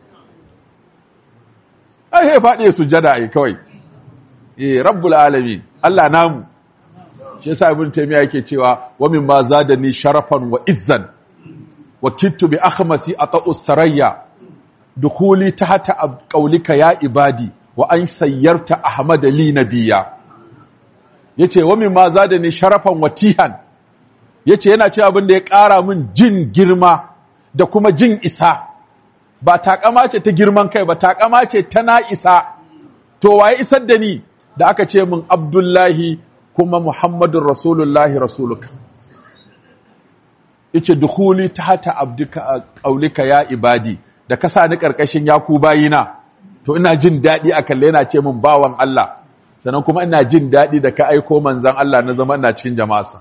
ai he faɗi sujada ai kawai eh rabbul alamin Allah namu shi yasa ibn taymiya yake cewa wa min ma zadani sharafan wa izzan wa kittu bi akhmasi ata'u sarayya dukhuli tahta qawlika ya ibadi wa an sayyarta ahmad li nabiyya yace wa min ma zadani sharafan wa tihan yace yana cewa abin da ya ƙara min jin girma da kuma jin isa ba takama ce ta girman kai ba takama ce ta na isa to waye isar da ni da aka ce min abdullahi kuma muhammadun rasulullahi rasuluka yace dukhuli tahta abdika qaulika ya ibadi da ka sa ni karkashin yaku bayina to ina jin dadi a kalle yana ce min bawan Allah sannan kuma ina jin dadi da ka aiko manzon Allah na zama ina cikin jama'arsa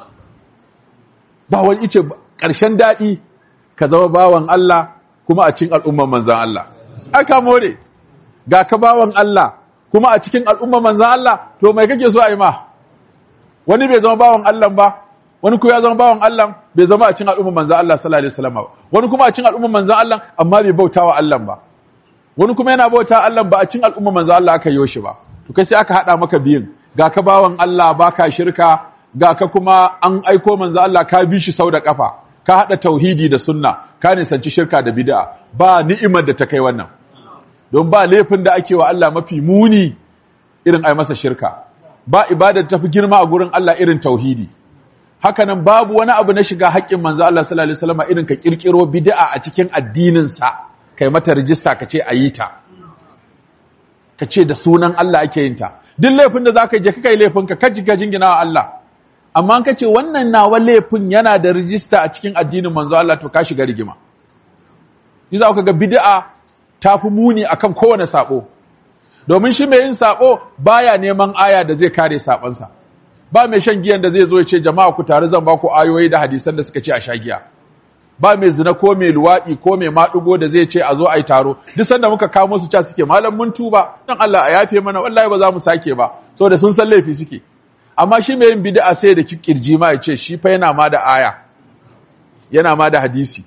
ba wani ice karshen dadi ka zama bawan Allah kuma a cikin al'umman manzon Allah aka more ga ka bawan Allah kuma a cikin al'umman manzon Allah to mai kake so a yi ma wani bai zama bawan Allah ba wani kuma ya zama bawan Allah bai zama a cikin al'umman manzon Allah sallallahu alaihi wasallam ba wani kuma a cikin al'umman manzon Allah amma bai bautawa Allah ba wani kuma yana bauta Allah ba a cikin al'umman manzon Allah aka yi shi ba to kai sai aka hada maka biyun ga ka bawan Allah baka shirka ga ka kuma an aiko manzon Allah ka bi shi sau da kafa ka hada tauhidi da sunna ka nisanci shirka da bid'a ba ni'imar da ta kai wannan don ba laifin da ake wa Allah mafi muni irin ai masa shirka ba ibadar tafi girma a gurin Allah irin tauhidi hakanan babu wani abu na shiga haƙƙin manzo Allah sallallahu alaihi wasallam irin ka kirkiro bid'a a cikin addinin sa kai mata rijista ka ce ayi ta ka ce da sunan Allah ake yin ta duk laifin da zaka je kai laifin ka kaji ka jingina wa Allah amma ka ce wannan nawa laifin yana da rijista a cikin addinin manzo Allah to ka shiga rigima yasa ka ga bid'a ta fi muni akan kowane sabo domin shi mai yin sabo baya neman aya da zai kare sabansa ba mai shan giyan da zai zo ya ce jama'a ku tare zan ba ku ayoyi da hadisan da suka ce a sha giya ba mai zina ko mai luwaɗi ko mai maɗugo da zai ce a zo a yi taro duk sanda muka kamo su ca suke malam mun tuba dan Allah a yafe mana wallahi ba za mu sake ba saboda sun san laifi suke amma shi mai yin bid'a sai da kirji ma ya ce shi fa yana ma da aya yana ma da hadisi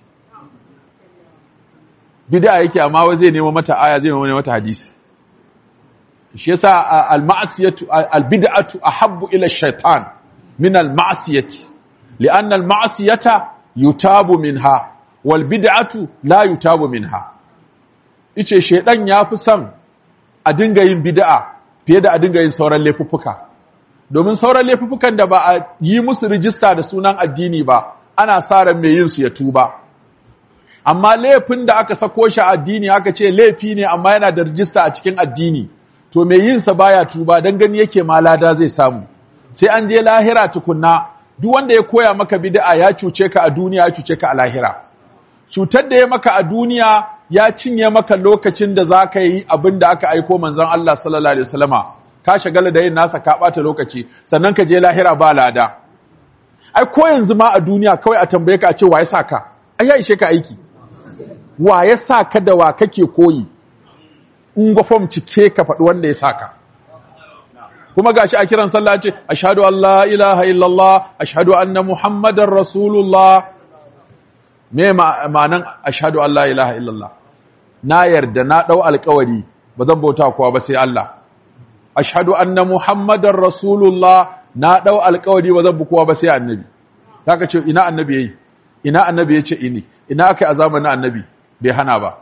bid'a yake amma wai zai nemo mata aya zai nemo mata hadisi shi yasa al-ma'siyatu al-bid'atu ahabbu ila ash-shaytan min al-ma'siyati li'anna al-ma'siyata yutabu minha wal bid'atu la yutabu minha ice shedan yafi son a dinga yin bid'a fiye da a dinga yin sauran laifuffuka domin sauran laifuffukan da ba a yi musu rijista da sunan addini ba ana sa ran mai yin su ya tuba amma laifin da aka sako shi addini aka ce laifi ne amma yana da rijista a cikin addini to mai yin sa baya tuba dan gani yake ma lada zai samu sai an je lahira tukunna duk wanda ya koya maka bid'a ya cuce ka a duniya ya cuce ka a lahira cutar da ya maka a duniya ya cinye maka lokacin da za ka yi abin da aka aiko manzon Allah sallallahu alaihi wasallama ka shagala da yin nasa ka ɓata lokaci sannan ka je lahira ba lada ai ko yanzu ma a duniya kawai a tambaye ka a ce wa ya sa ka ai ya ishe ka aiki wa ya sa ka da wa kake koyi in gwafam cike ka faɗi wanda ya sa ka kuma gashi a kiran sallah ce ashhadu an la ilaha illallah ashhadu anna muhammadar rasulullah me ma'anan ashhadu an la ilaha illallah na yarda na dau alƙawari ba zan bauta kowa ba sai Allah ashhadu anna muhammadar rasulullah na dau alƙawari ba zan bi kowa ba sai annabi zaka ce ina annabi yayi ina annabi yace ini ina akai a zamanin annabi bai hana ba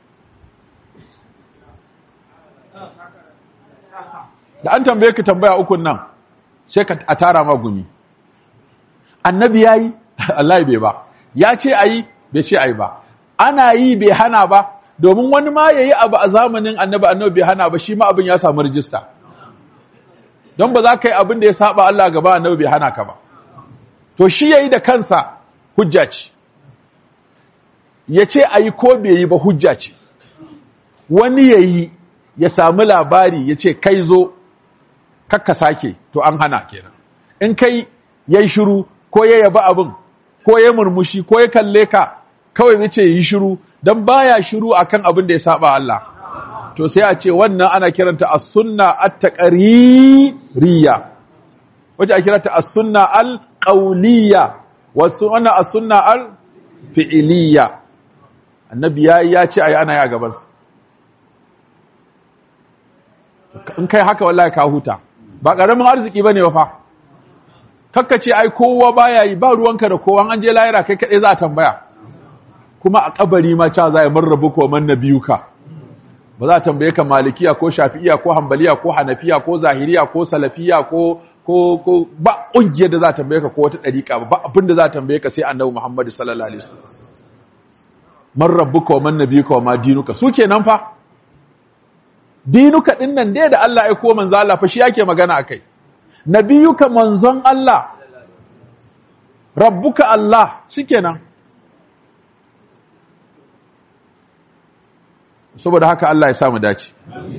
da an tambaye ka tambaya ukun nan sai ka a tara ma gumi annabi yayi Allah bai ba ya ce ayi bai ce ayi ba ana yi bai hana ba domin wani ma yayi abu a zamanin annabi annabi bai hana ba shi ma abin ya samu rijista don ba za ka yi abin da ya saba Allah gaba annabi bai hana ka ba to shi yayi da kansa hujja ce ya ce ayi ko bai yi ba hujja ce wani yayi ya samu labari ya ce kai zo kakka sake to an hana kenan in kai yayi shiru ko ya yaba abin ko ya murmushi ko ya kalle ka kawai zai ce yi shiru dan baya shiru akan abin da ya saba Allah to sai a ce wannan ana kiranta as-sunna at-taqririya wace a kiranta as-sunna al-qawliya wasu wannan as-sunna al-fi'liya annabi yayi ya ce ayi ana ya gaban sa in kai haka wallahi ka huta ba ƙaramin arziki ba ne ba fa kakka ce ai kowa baya yi ba ruwanka da kowa an je layira kai kaɗai za a tambaya kuma a kabari ma ca za a man rabu ko man nabiyuka ba za a tambaye ka malikiya ko shafi'iya ko hambaliya ko hanafiya ko zahiriya ko salafiya ko ko ko ba ƙungiyar da za a tambaye ka ko wata ɗariƙa ba ba abin da za a tambaye ka sai annabi Muhammad sallallahu alaihi wasallam man rabbuka wa man nabiyuka wa ma dinuka su kenan fa dinuka din nan dai da Allah ya ko manzo Allah fa shi yake magana akai nabiyuka manzon Allah rabbuka Allah shikenan saboda haka Allah ya samu dace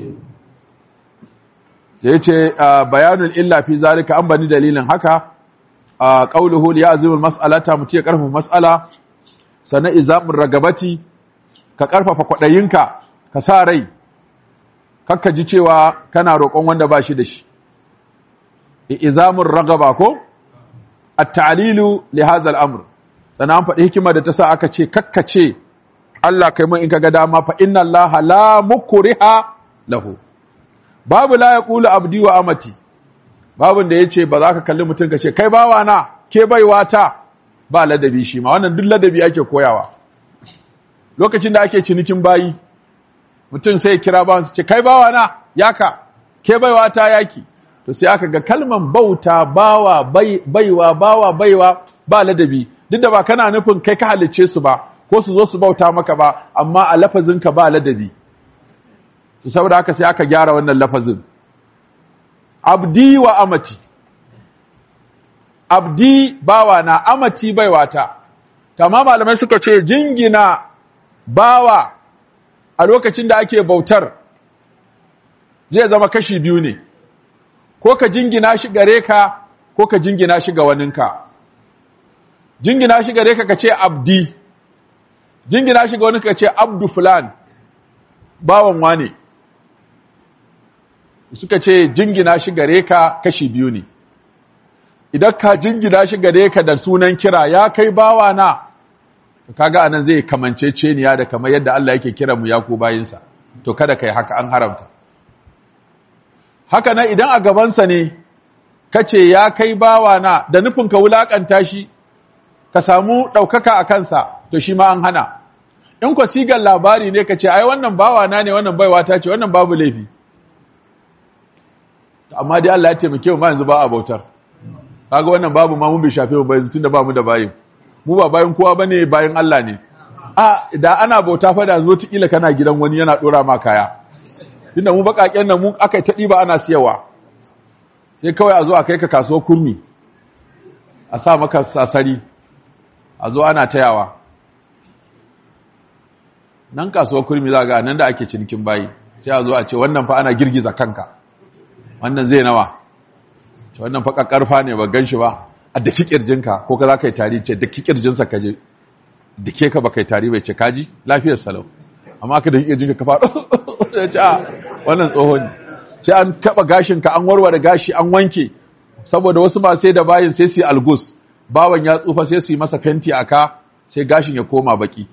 da yace bayanul illa fi zalika an bani dalilin haka qauluhu li ya'zimul mas'alata muti ya karfafa mas'ala sana izamur ragabati ka karfafa kwadayinka ka sa rai kakka ji cewa kana roƙon wanda ba shi da shi izamur ragaba ko at-ta'lilu li hadha al-amr sana an faɗi hikima da ta sa aka ce kakka ce Allah kai mun in kaga dama fa inna Allah la mukriha lahu babu la yaqulu abdi wa amati babun da yace ba za ka kalli mutum ka ce kai bawa na ke baiwa ta ba ladabi shi ma wannan duk ladabi ake koyawa lokacin da ake cinikin bayi mutum sai ya kira bawan su ce kai bawa na yaka ke baiwa ta yaki to sai aka ga kalman bauta bawa baiwa bawa baiwa ba ladabi duk da ba kana nufin kai ka halicce su ba ko su zo su bauta maka ba amma a lafazinka ba ladabi to saboda haka sai aka gyara wannan lafazin abdi wa amati abdi bawa na amati baiwata kama malamai suka ce jingina bawa a lokacin da ake bautar zai zama kashi biyu ne ko ka jingina shi gare ka ko ka jingina shi ga waninka jingina shi gare ka ka ce abdi jingina shi ga wani ka ce abdu fulan bawan wane suka ce jingina shi gare ka kashi biyu ne idan ka jingina shi gare ka da sunan kira ya kai bawa na kaga anan zai kamance ceniya da kamar yadda Allah yake kira mu ya ku bayinsa to kada kai haka an haramta haka nan idan a gabansa ne kace ya kai bawa na da nufin ka wulakanta shi ka samu ɗaukaka a kansa to shi ma an hana in ku sigar labari ne ka ce ai wannan bawa na ne wannan baiwa ta ce wannan babu laifi amma dai Allah ya taimake mu ma yanzu ba a bautar kaga wannan babu ma mun bai shafe mu ba yanzu tunda ba mu da bayin mu ba bayin kowa bane bayin Allah ne a da ana bauta fa da zo tikila kana gidan wani yana dora ma kaya tunda mu bakaken nan mu aka ta diba ana siyawa sai kawai a zo a kai ka kasuwar kurmi a sa maka sasari a zo ana tayawa nan kasuwar kurmi za ga nan da ake cinikin bayi sai a zo a ce wannan fa ana girgiza kanka wannan zai nawa ce wannan fa kakkarfa ne ba gan shi ba a daki kirjinka ko ka za ka yi tari ce daki kirjinsa ka je dake ka ba kai tari bai ce kaji lafiyar salau amma ka daki kirjinka ka faɗo ya ce a wannan tsohon ne sai an taɓa gashinka an warware gashi an wanke saboda wasu ba sai da bayin sai su yi algus bawan ya tsufa sai su yi masa fenti a ka sai gashin ya koma baki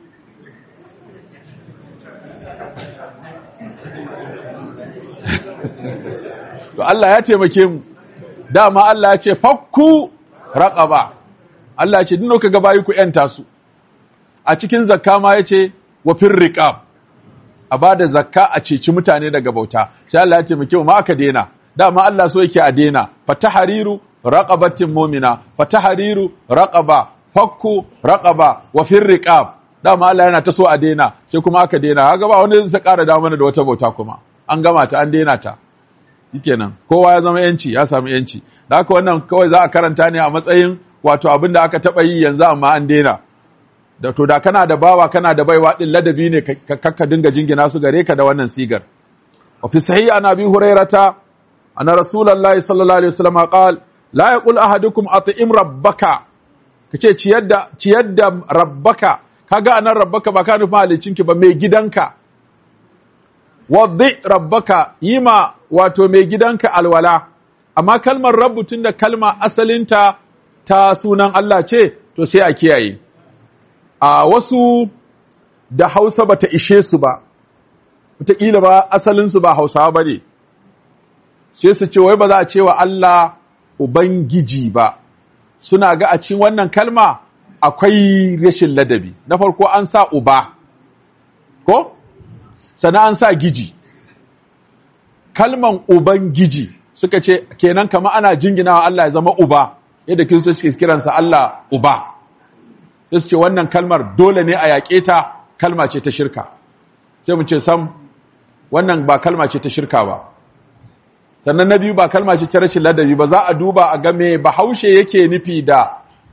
to Allah ya taimake mu dama Allah ya ce fakku raqaba Allah ya ce dinno kaga bayi ku yanta su a cikin zakka ma yace wa fir riqab a bada zakka a ceci mutane daga bauta sai Allah ya taimake mu ma aka dena dama Allah so yake a dena fatahariru raqabatin mu'mina fatahariru raqaba fakku raqaba wa fir riqab dama Allah yana ta so a dena sai kuma aka dena kaga ba wanda zai ƙara da mana da wata bauta kuma an gama ta an dena ta shikenan kowa ya zama yanci ya samu yanci da haka wannan kawai za a karanta ne a matsayin wato abin da aka taba yi yanzu amma an dena da to da kana da bawa kana da baiwa din ladabi ne ka dinga jingina su gare ka da wannan sigar wa fi sahih an abi hurairata anna rasulullahi sallallahu alaihi wasallam qala la yaqul ahadukum at'im rabbaka kace ciyar da ciyar da rabbaka kaga anan rabbaka ba ka nufin halicinki ba mai gidanka waddi rabbaka yima wato mai gidanka alwala amma kalmar rabbu tunda kalma asalinta ta sunan Allah ce to sai a kiyaye a wasu da Hausa bata ishe su ba wataƙila ba asalinsu ba Hausawa ba ne sai su ce wai ba za a ce wa Allah Ubangiji ba suna ga a cikin wannan kalma akwai rashin ladabi na farko an sa uba ko sannan an sa giji kalman ubangiji suka ce kenan kama ana jinginawa Allah ya zama uba yadda kiristoci suke kiransa Allah uba sai su ce wannan kalmar dole ne a yaƙe ta kalma ce ta shirka sai mu ce sam wannan ba kalma ce ta shirka ba sannan na biyu ba kalma ce ta rashin ladabi ba za a duba a game bahaushe yake nufi da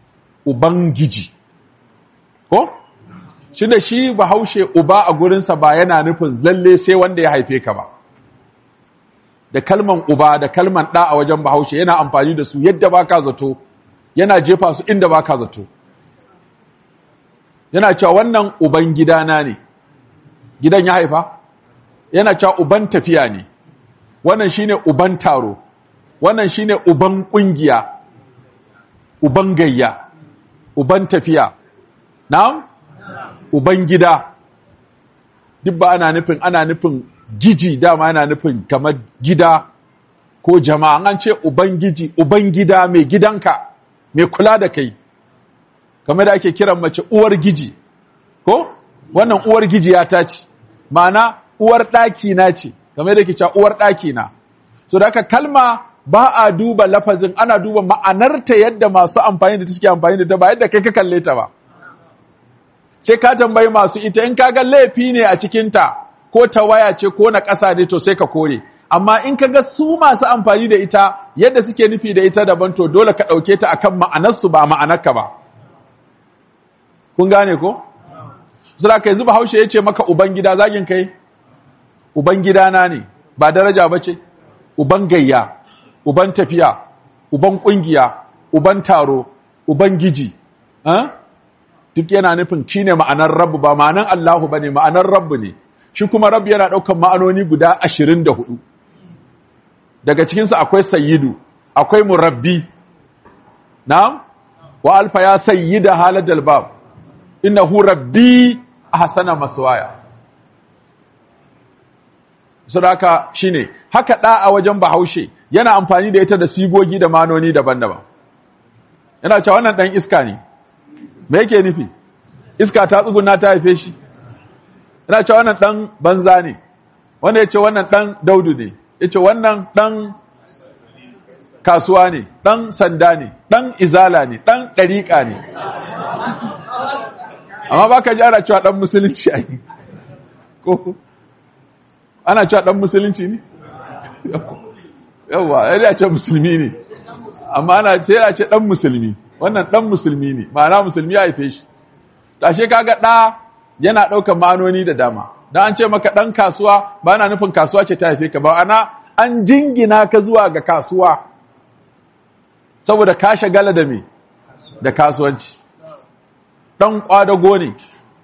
ubangiji ko shi da shi bahaushe uba a gurinsa ba yana nufin lalle sai wanda ya haife ka ba da kalman uba da kalman ɗa a wajen bahaushe yana amfani da su yadda baka zato yana jefa su inda baka zato yana cewa wannan uban gidana ne gidan ya haifa yana cewa uban tafiya ne wannan shine uban taro wannan shine uban kungiya uban gayya uban tafiya na'am uban gida duk ba ana nufin ana nufin giji dama ana nufin kamar gida ko jama'a an ce ubangiji uban gida mai gidanka mai kula da kai kamar da ake kiran mace uwar giji ko wannan uwar giji ya ta ce ma'ana uwar ɗaki na ce kamar da ke cewa uwar ɗaki na so da aka kalma ba a duba lafazin ana duba ma'anarta yadda masu amfani da ta suke amfani da ta ba yadda kai ka kalle ta ba sai ka tambayi masu ita in kaga laifi ne a cikinta ko tawaya ce ko na ƙasa ne to sai ka kore amma in kaga su masu amfani da ita yadda suke nufi da ita daban to dole ka ɗauke ta akan ma'anarsu ba ma'anarka ba kun gane ko sura kai zuba haushe yace maka uban gida zagin kai uban gidana ne ba daraja bace uban gayya uban tafiya uban kungiya uban taro uban giji duk yana nufin shine ma'anar rabbu ba ma'anar Allahu bane ma'anar rabbu ne shi kuma rabbu yana daukan ma'anoni guda 24 daga cikin su akwai sayyidu akwai murabbi na'am wa alfa ya sayyida haladal bab innahu rabbi ahsana maswaya sadaka shine haka da a wajen bahaushe yana amfani da ita da sigogi da manoni daban-daban yana cewa wannan dan iska ne me yake nufi iska ta tsuguna ta haife shi yana cewa wannan dan banza ne wanda yace wannan dan daudu ne yace wannan dan kasuwa ne dan sanda ne dan izala ne dan dariqa ne amma baka ji ana cewa dan musulunci ai ko ana cewa dan musulunci ne yawa ya ce musulmi ne amma ana ce ya ce dan musulmi wannan dan musulmi ne ma'ana musulmi ya haife shi tashe kaga da yana daukar ma'anoni da dama dan an ce maka dan kasuwa ba na nufin kasuwa ce ta haife ka ba ana an jingina ka zuwa ga kasuwa saboda ka shagala da me da kasuwanci dan kwadago ne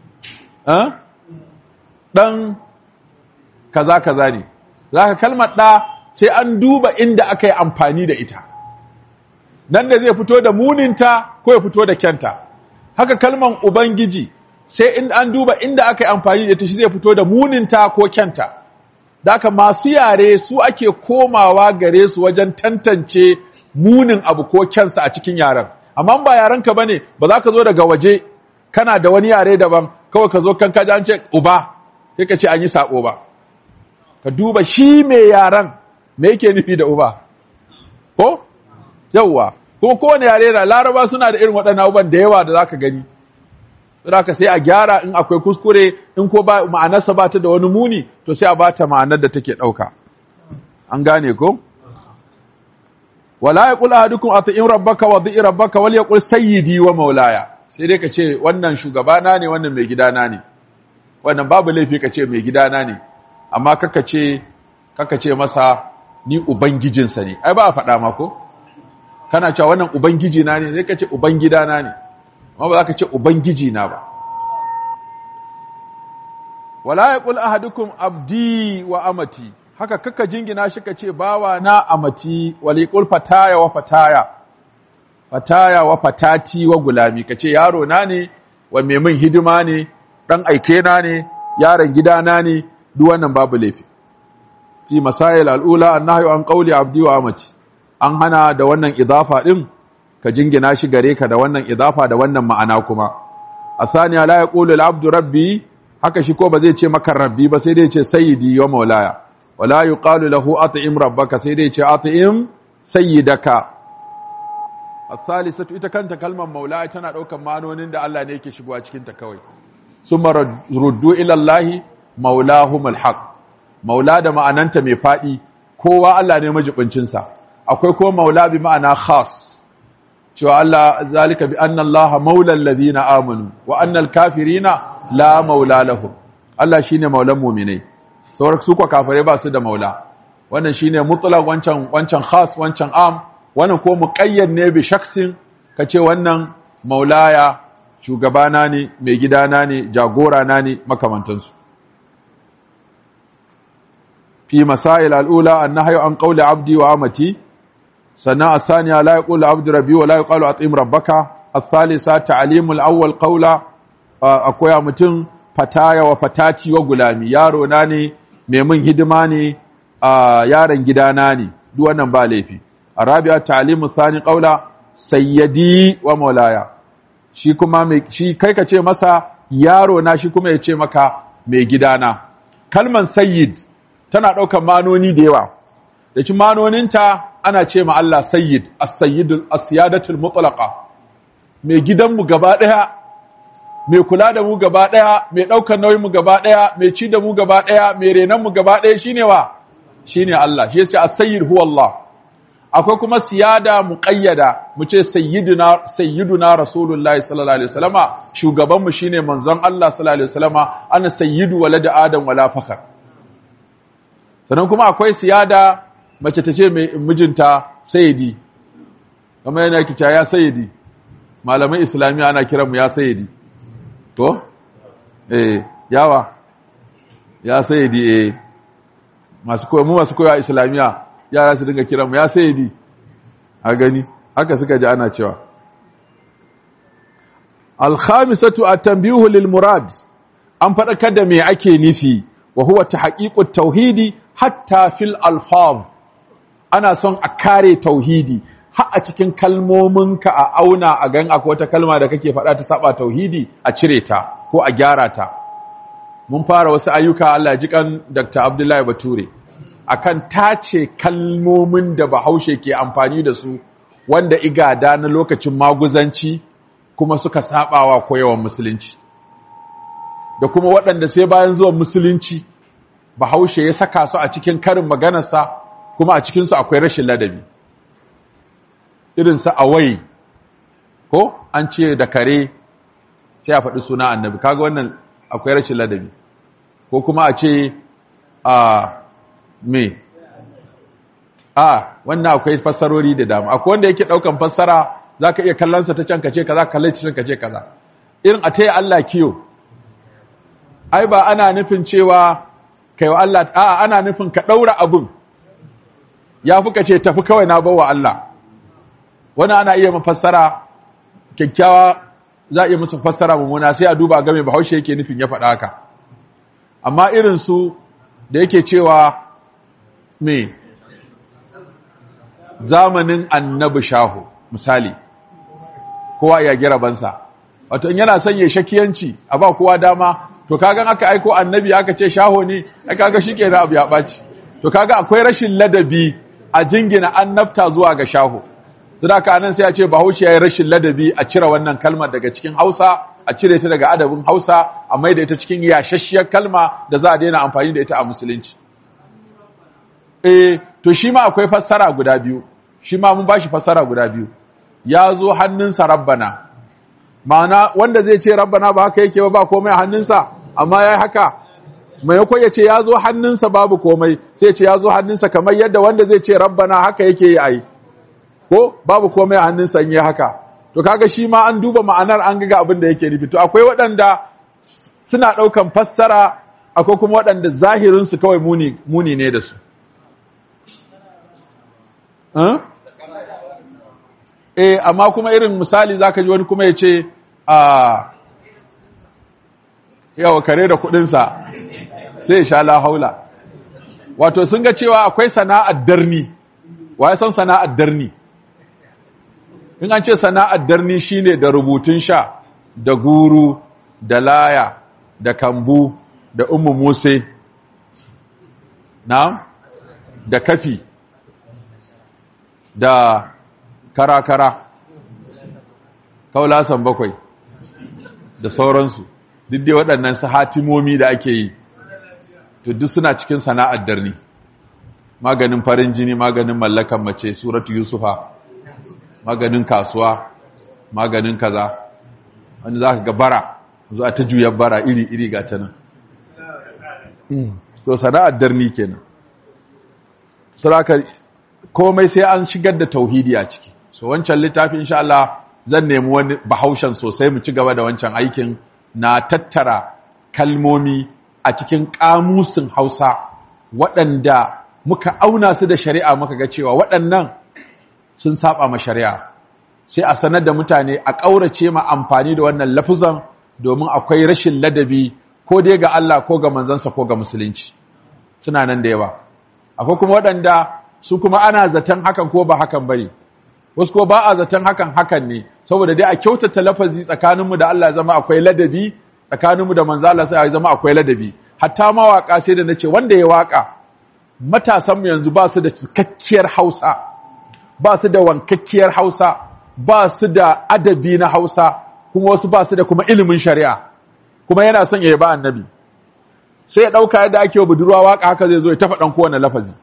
dan kaza kaza ne zaka kalmar da sai an duba inda aka yi amfani da ita nan da zai fito da muninta ko ya fito da kyanta haka kalman ubangiji sai in an duba inda aka yi amfani da ita shi zai fito da muninta ko kyanta Daka masu yare su ake komawa gare su wajen tantance munin abu ko kyansa a cikin yaren amma ba yarenka bane ba za ka zo daga waje kana da wani yare daban kawai ka zo kan kaji an ce uba sai ka ce an yi sabo ba ka duba shi mai yaren me yake nufi da uba ko yawwa kuma kowane yare na laraba suna da irin waɗannan abubuwan da yawa da zaka gani saboda sai a gyara in akwai kuskure in ko ba ma'anarsa ba ta da wani muni to sai a ba ta ma'anar da take ɗauka an gane ko wala yaqul ahadukum ati'in rabbaka wa dhi'i rabbaka wal yaqul sayyidi wa maulaya sai dai ka ce wannan shugabana ne wannan mai gidana ne wannan babu laifi ka ce mai gidana ne amma kaka ce kaka ce masa ni ubangijinsa ne ai ba a faɗa ma ko kana cewa wannan ubangiji na ne sai ka ce ubangidana ne amma ba za ka ce ubangiji na ba wala yaqul ahadukum abdi wa amati haka kaka jingina shi ka ce bawa na amati waliqul fataya wa fataya fataya wa fatati wa gulami ka ce yaro na ne wa mai min hidima ne dan aike na ne yaron gidana ne duk wannan babu laifi fi masail al'ula annahyu an qawli abdi wa amati an hana da wannan idafa din ka jingina shi gare ka da wannan idafa da wannan ma'ana kuma asaniya la yaqulu al-abdu rabbi haka shi ko ba zai ce maka rabbi ba sai dai ce sayyidi wa maulaya wala yuqalu lahu at'im rabbaka sai dai ce at'im sayyidaka as-salisatu ita kanta kalmar maulaya tana daukan ma'anonin da Allah ne yake shigowa cikin ta kawai summa ruddu ila Allah maulahumul haq maula da ma'ananta mai fadi kowa Allah ne majibincin sa akwai kuma maula bi ma'ana khas cewa Allah zalika bi anna Allah maulal ladina amanu wa annal kafirina la maula lahum Allah shine maulan mu'minai sauran su ko kafare ba su da maula wannan shine mutlaq wancan wancan khas wancan am wannan ko muqayyad ne bi shaksin kace wannan maulaya shugabana ne mai gidana ne jagora na ne makamantansu fi masail al'ula annahyu an qawli abdi wa amati sannan asaniya la yaqulu abdu rabbi wa la yuqalu atim rabbaka الثالثة تعليم الأول قولا akwai mutum fataya wa fatati wa gulami yaro na ne mai mun hidima ne yaron gidana ne duk wannan ba laifi arabiya ta'limu thani qawla sayyidi wa maulaya shi kuma mai shi kai ka ce masa yaro na shi kuma ya ce maka mai gidana kalman sayyid tana ɗaukar manoni da yawa da ci manoninta ana ce ma Allah sayyid as-sayyidul as-siyadatul mutlaqa mai gidanmu gaba ɗaya mai kula da mu gaba ɗaya mai ɗaukar nauyin mu gaba ɗaya mai ci da mu gaba ɗaya mai renon mu gaba ɗaya shine wa shine Allah shi yace as-sayyid huwa Allah akwai kuma siyada muqayyada mu ce sayyiduna sayyiduna rasulullahi sallallahu alaihi wasallama shugaban mu shine manzon Allah sallallahu alaihi wasallama ana sayyidu walad adam wala fakhar sannan kuma akwai siyada mace ta ce mai mijinta sayyidi kamar yana kica ya sayyidi malamai islamiya ana kiran mu ya sayyidi to eh yawa ya sayyidi eh masu koyo mu masu koyo a islamiya yara su dinga kiran mu ya sayyidi a gani haka suka ji ana cewa al-khamisatu at-tanbihu lil murad an fadakar da me ake nufi wa huwa tahqiqut tauhidi hatta fil alfaz ana son a kare tauhidi har a cikin kalmominka a auna a gan akwai wata kalma da kake faɗa ta saba tauhidi a cire ta ko a gyara ta mun fara wasu ayyuka Allah ji kan Dr. Abdullahi Bature akan tace kalmomin da Bahaushe ke amfani da su wanda igada na lokacin maguzanci kuma suka sabawa koyawan musulunci da kuma waɗanda sai bayan zuwan musulunci Bahaushe ya saka su a cikin karin maganarsa kuma a cikinsu akwai rashin ladabi irinsa awai ko an ce da kare sai a faɗi suna annabi kaga wannan akwai rashin ladabi ko kuma a ce a me a wannan akwai fassarori da dama akwai wanda yake ɗaukan fassara za ka iya kallonsa ta can kace kaza kalle ta can kace kaza irin a taya Allah kiyo ai ba ana nufin cewa kai wa Allah a ana nufin ka ɗaura abin ya fi ka ce tafi kawai na bawa Allah wani ana iya mafassara kyakkyawa za a iya musu fassara mummuna sai a duba game bahaushe yake nufin ya faɗa haka amma irin su da yake cewa me zamanin annabi shahu misali kowa ya gira bansa wato in yana son ya shakiyanci a ba kowa dama to kaga aka aiko annabi aka ce shaho ne ai kaga shikenan abu ya ɓaci to kaga akwai rashin ladabi a jingina annabta zuwa ga shaho Sadaka nan sai a ce Bahaushe yayi rashin ladabi a cire wannan kalmar daga cikin Hausa, a cire ta daga adabin Hausa, a maida ita cikin yashashshiyar kalma da za a daina amfani da ita a musulunci. Eh, to shi ma akwai fassara guda biyu. Shi ma mun bashi fassara guda biyu. Ya zo hannunsa Rabbana. Ma'ana wanda zai ce Rabbana ba haka yake ba ba komai a hannunsa, amma yayi haka. Maimakon ya ce ya zo hannunsa babu komai, sai ya ce ya zo hannunsa kamar yadda wanda zai ce Rabbana haka yake yi ai. ko babu komai a hannun sanye haka to kaga shi ma an duba ma'anar an ga abin da yake nufi to akwai waɗanda suna ɗaukan fassara akwai kuma waɗanda zahirin su kawai muni muni ne da su eh amma kuma irin misali zaka ji wani kuma ya ce a yawa kare da kuɗinsa sai ya sha la haula wato sun ga cewa akwai sana'ar darni wa ya san sana'ar darni in an ce sana'ar darni shine da rubutun sha da guru da laya da kambu da ummu muse na da kafi da karakara kaulasan bakwai da sauransu duk dai waɗannan su hatimomi da ake yi to duk suna cikin sana'ar darni maganin farin jini maganin mallakan mace suratu yusufa maganin kasuwa maganin kaza wani za ka ga bara zuwa ta juyar bara iri-iri ga ta nan to sana'ar darni kenan saraka komai sai an shigar da tauhidi a ciki so wancan littafin insha Allah zan nemi wani bahaushen sosai mu ci gaba da wancan aikin na tattara kalmomi a cikin kamusin Hausa waɗanda muka auna su da shari'a muka ga cewa waɗannan sun saba ma shari'a sai a sanar da mutane a ƙaurace ma amfani da wannan lafuzan domin akwai rashin ladabi ko dai ga Allah ko ga manzansa ko ga musulunci suna nan da yawa akwai kuma waɗanda su kuma ana zaton hakan ko ba hakan bane wasu ko ba a zaton hakan hakan ne saboda dai a kyautata lafazi tsakaninmu da Allah zama akwai ladabi tsakaninmu da manzo Allah sai zama akwai ladabi hatta mawaka sai da nace wanda ya waka matasan mu yanzu ba su da cikakkiyar Hausa ba su da wankakkiyar Hausa ba su da adabi na Hausa kuma wasu ba su da kuma ilimin shari'a kuma yana son ya yaba annabi sai ya dauka yadda ake wa budurwa waka haka zai zo ya tafa dan kowane lafazi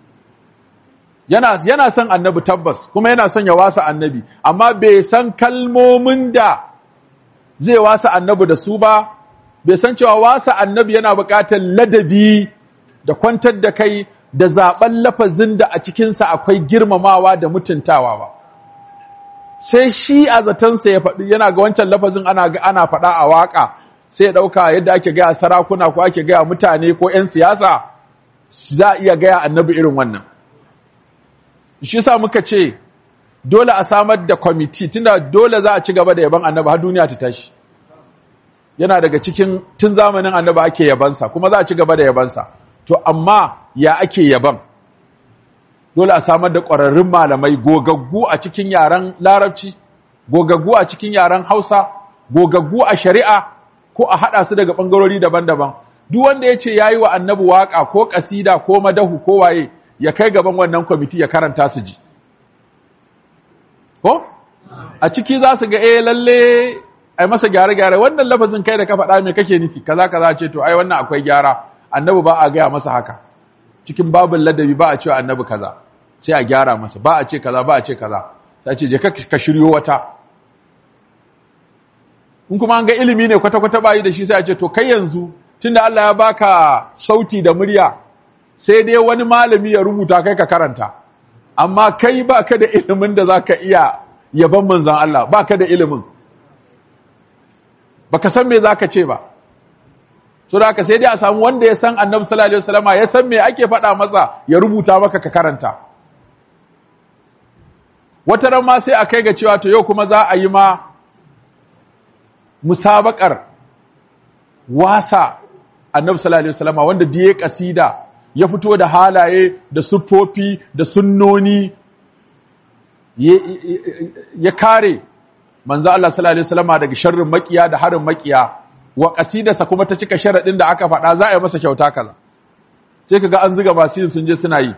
yana yana son annabi tabbas kuma yana son ya wasa annabi amma bai san kalmomin da zai wasa annabi da su ba bai san cewa wasa annabi yana buƙatar ladabi da kwantar da kai da zaben lafazin da a cikinsa akwai girmamawa da mutuntawa ba sai shi a zatansa ya faɗi yana ga wancan lafazin ana ana faɗa a waƙa sai ya ɗauka yadda ake gaya sarakuna ko ake gaya mutane ko 'yan siyasa za a iya gaya annabi irin wannan shi sa muka ce dole a samar da kwamiti tunda dole za a ci gaba da yaban annabi har duniya ta tashi yana daga cikin tun zamanin annabi ake yabansa kuma za a ci gaba da yabansa to amma ya ake yaban dole a samar da ƙwararrun malamai gogaggu a cikin yaren larabci gogaggu a cikin yaren hausa gogaggu a shari'a ko a haɗa su daga ɓangarori daban-daban duk wanda ya ce ya yi wa annabi waƙa ko ƙasida ko madahu ko waye ya kai gaban wannan kwamiti ya karanta su ji ko a ciki za su ga eh lalle ai masa gyare-gyare wannan lafazin kai da ka faɗa me kake nufi kaza kaza ce to ai wannan akwai gyara annabi ba a gaya masa haka cikin babin ladabi ba a cewa annabi kaza sai a gyara masa ba a ce kaza ba a ce kaza sai ce je ka shiryo wata in kuma an ga ilimi ne kwata-kwata bayi da shi sai a ce to kai yanzu tunda Allah ya baka sauti da murya sai dai wani malami ya rubuta kai ka karanta amma kai baka da ilimin da zaka iya yaban manzon Allah baka da ilimin baka san me zaka ce ba so da haka sai dai a samu wanda ya san Annabi sallallahu alaihi wasallama ya san me ake faɗa masa ya rubuta maka ka karanta wata ran ma sai a kai ga cewa to yau kuma za a yi ma musabakar wasa Annabi sallallahu alaihi wasallama wanda diye kasida ya fito da halaye da siffofi da sunnoni ya kare manzo Allah sallallahu alaihi wasallama daga sharrin makiya da harin makiya wa qasidarsa kuma ta cika sharadin da aka faɗa za a yi masa kyauta kaza sai kaga an zuga masu yin sun je suna yi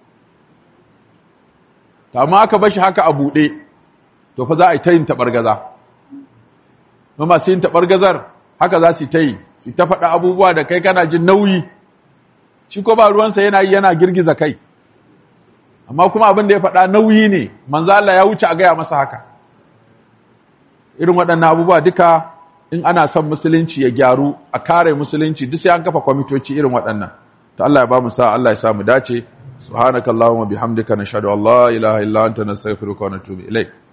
to amma aka bashi haka a buɗe to fa za a yi ta yin tabargaza kuma masu yin tabargazar haka za su ta yi su ta faɗa abubuwa da kai kana jin nauyi shi ko ba ruwansa yana yi yana girgiza kai amma kuma abin da ya faɗa nauyi ne manzo Allah ya wuce a gaya masa haka irin waɗannan abubuwa duka in ana son musulunci ya gyaru a kare musulunci duk sai an kafa kwamitoci irin waɗannan to Allah ya ba mu sa Allah ya sa mu dace subhanakallahumma bihamdika nashhadu an la ilaha illa anta nastaghfiruka wa natubu ilayk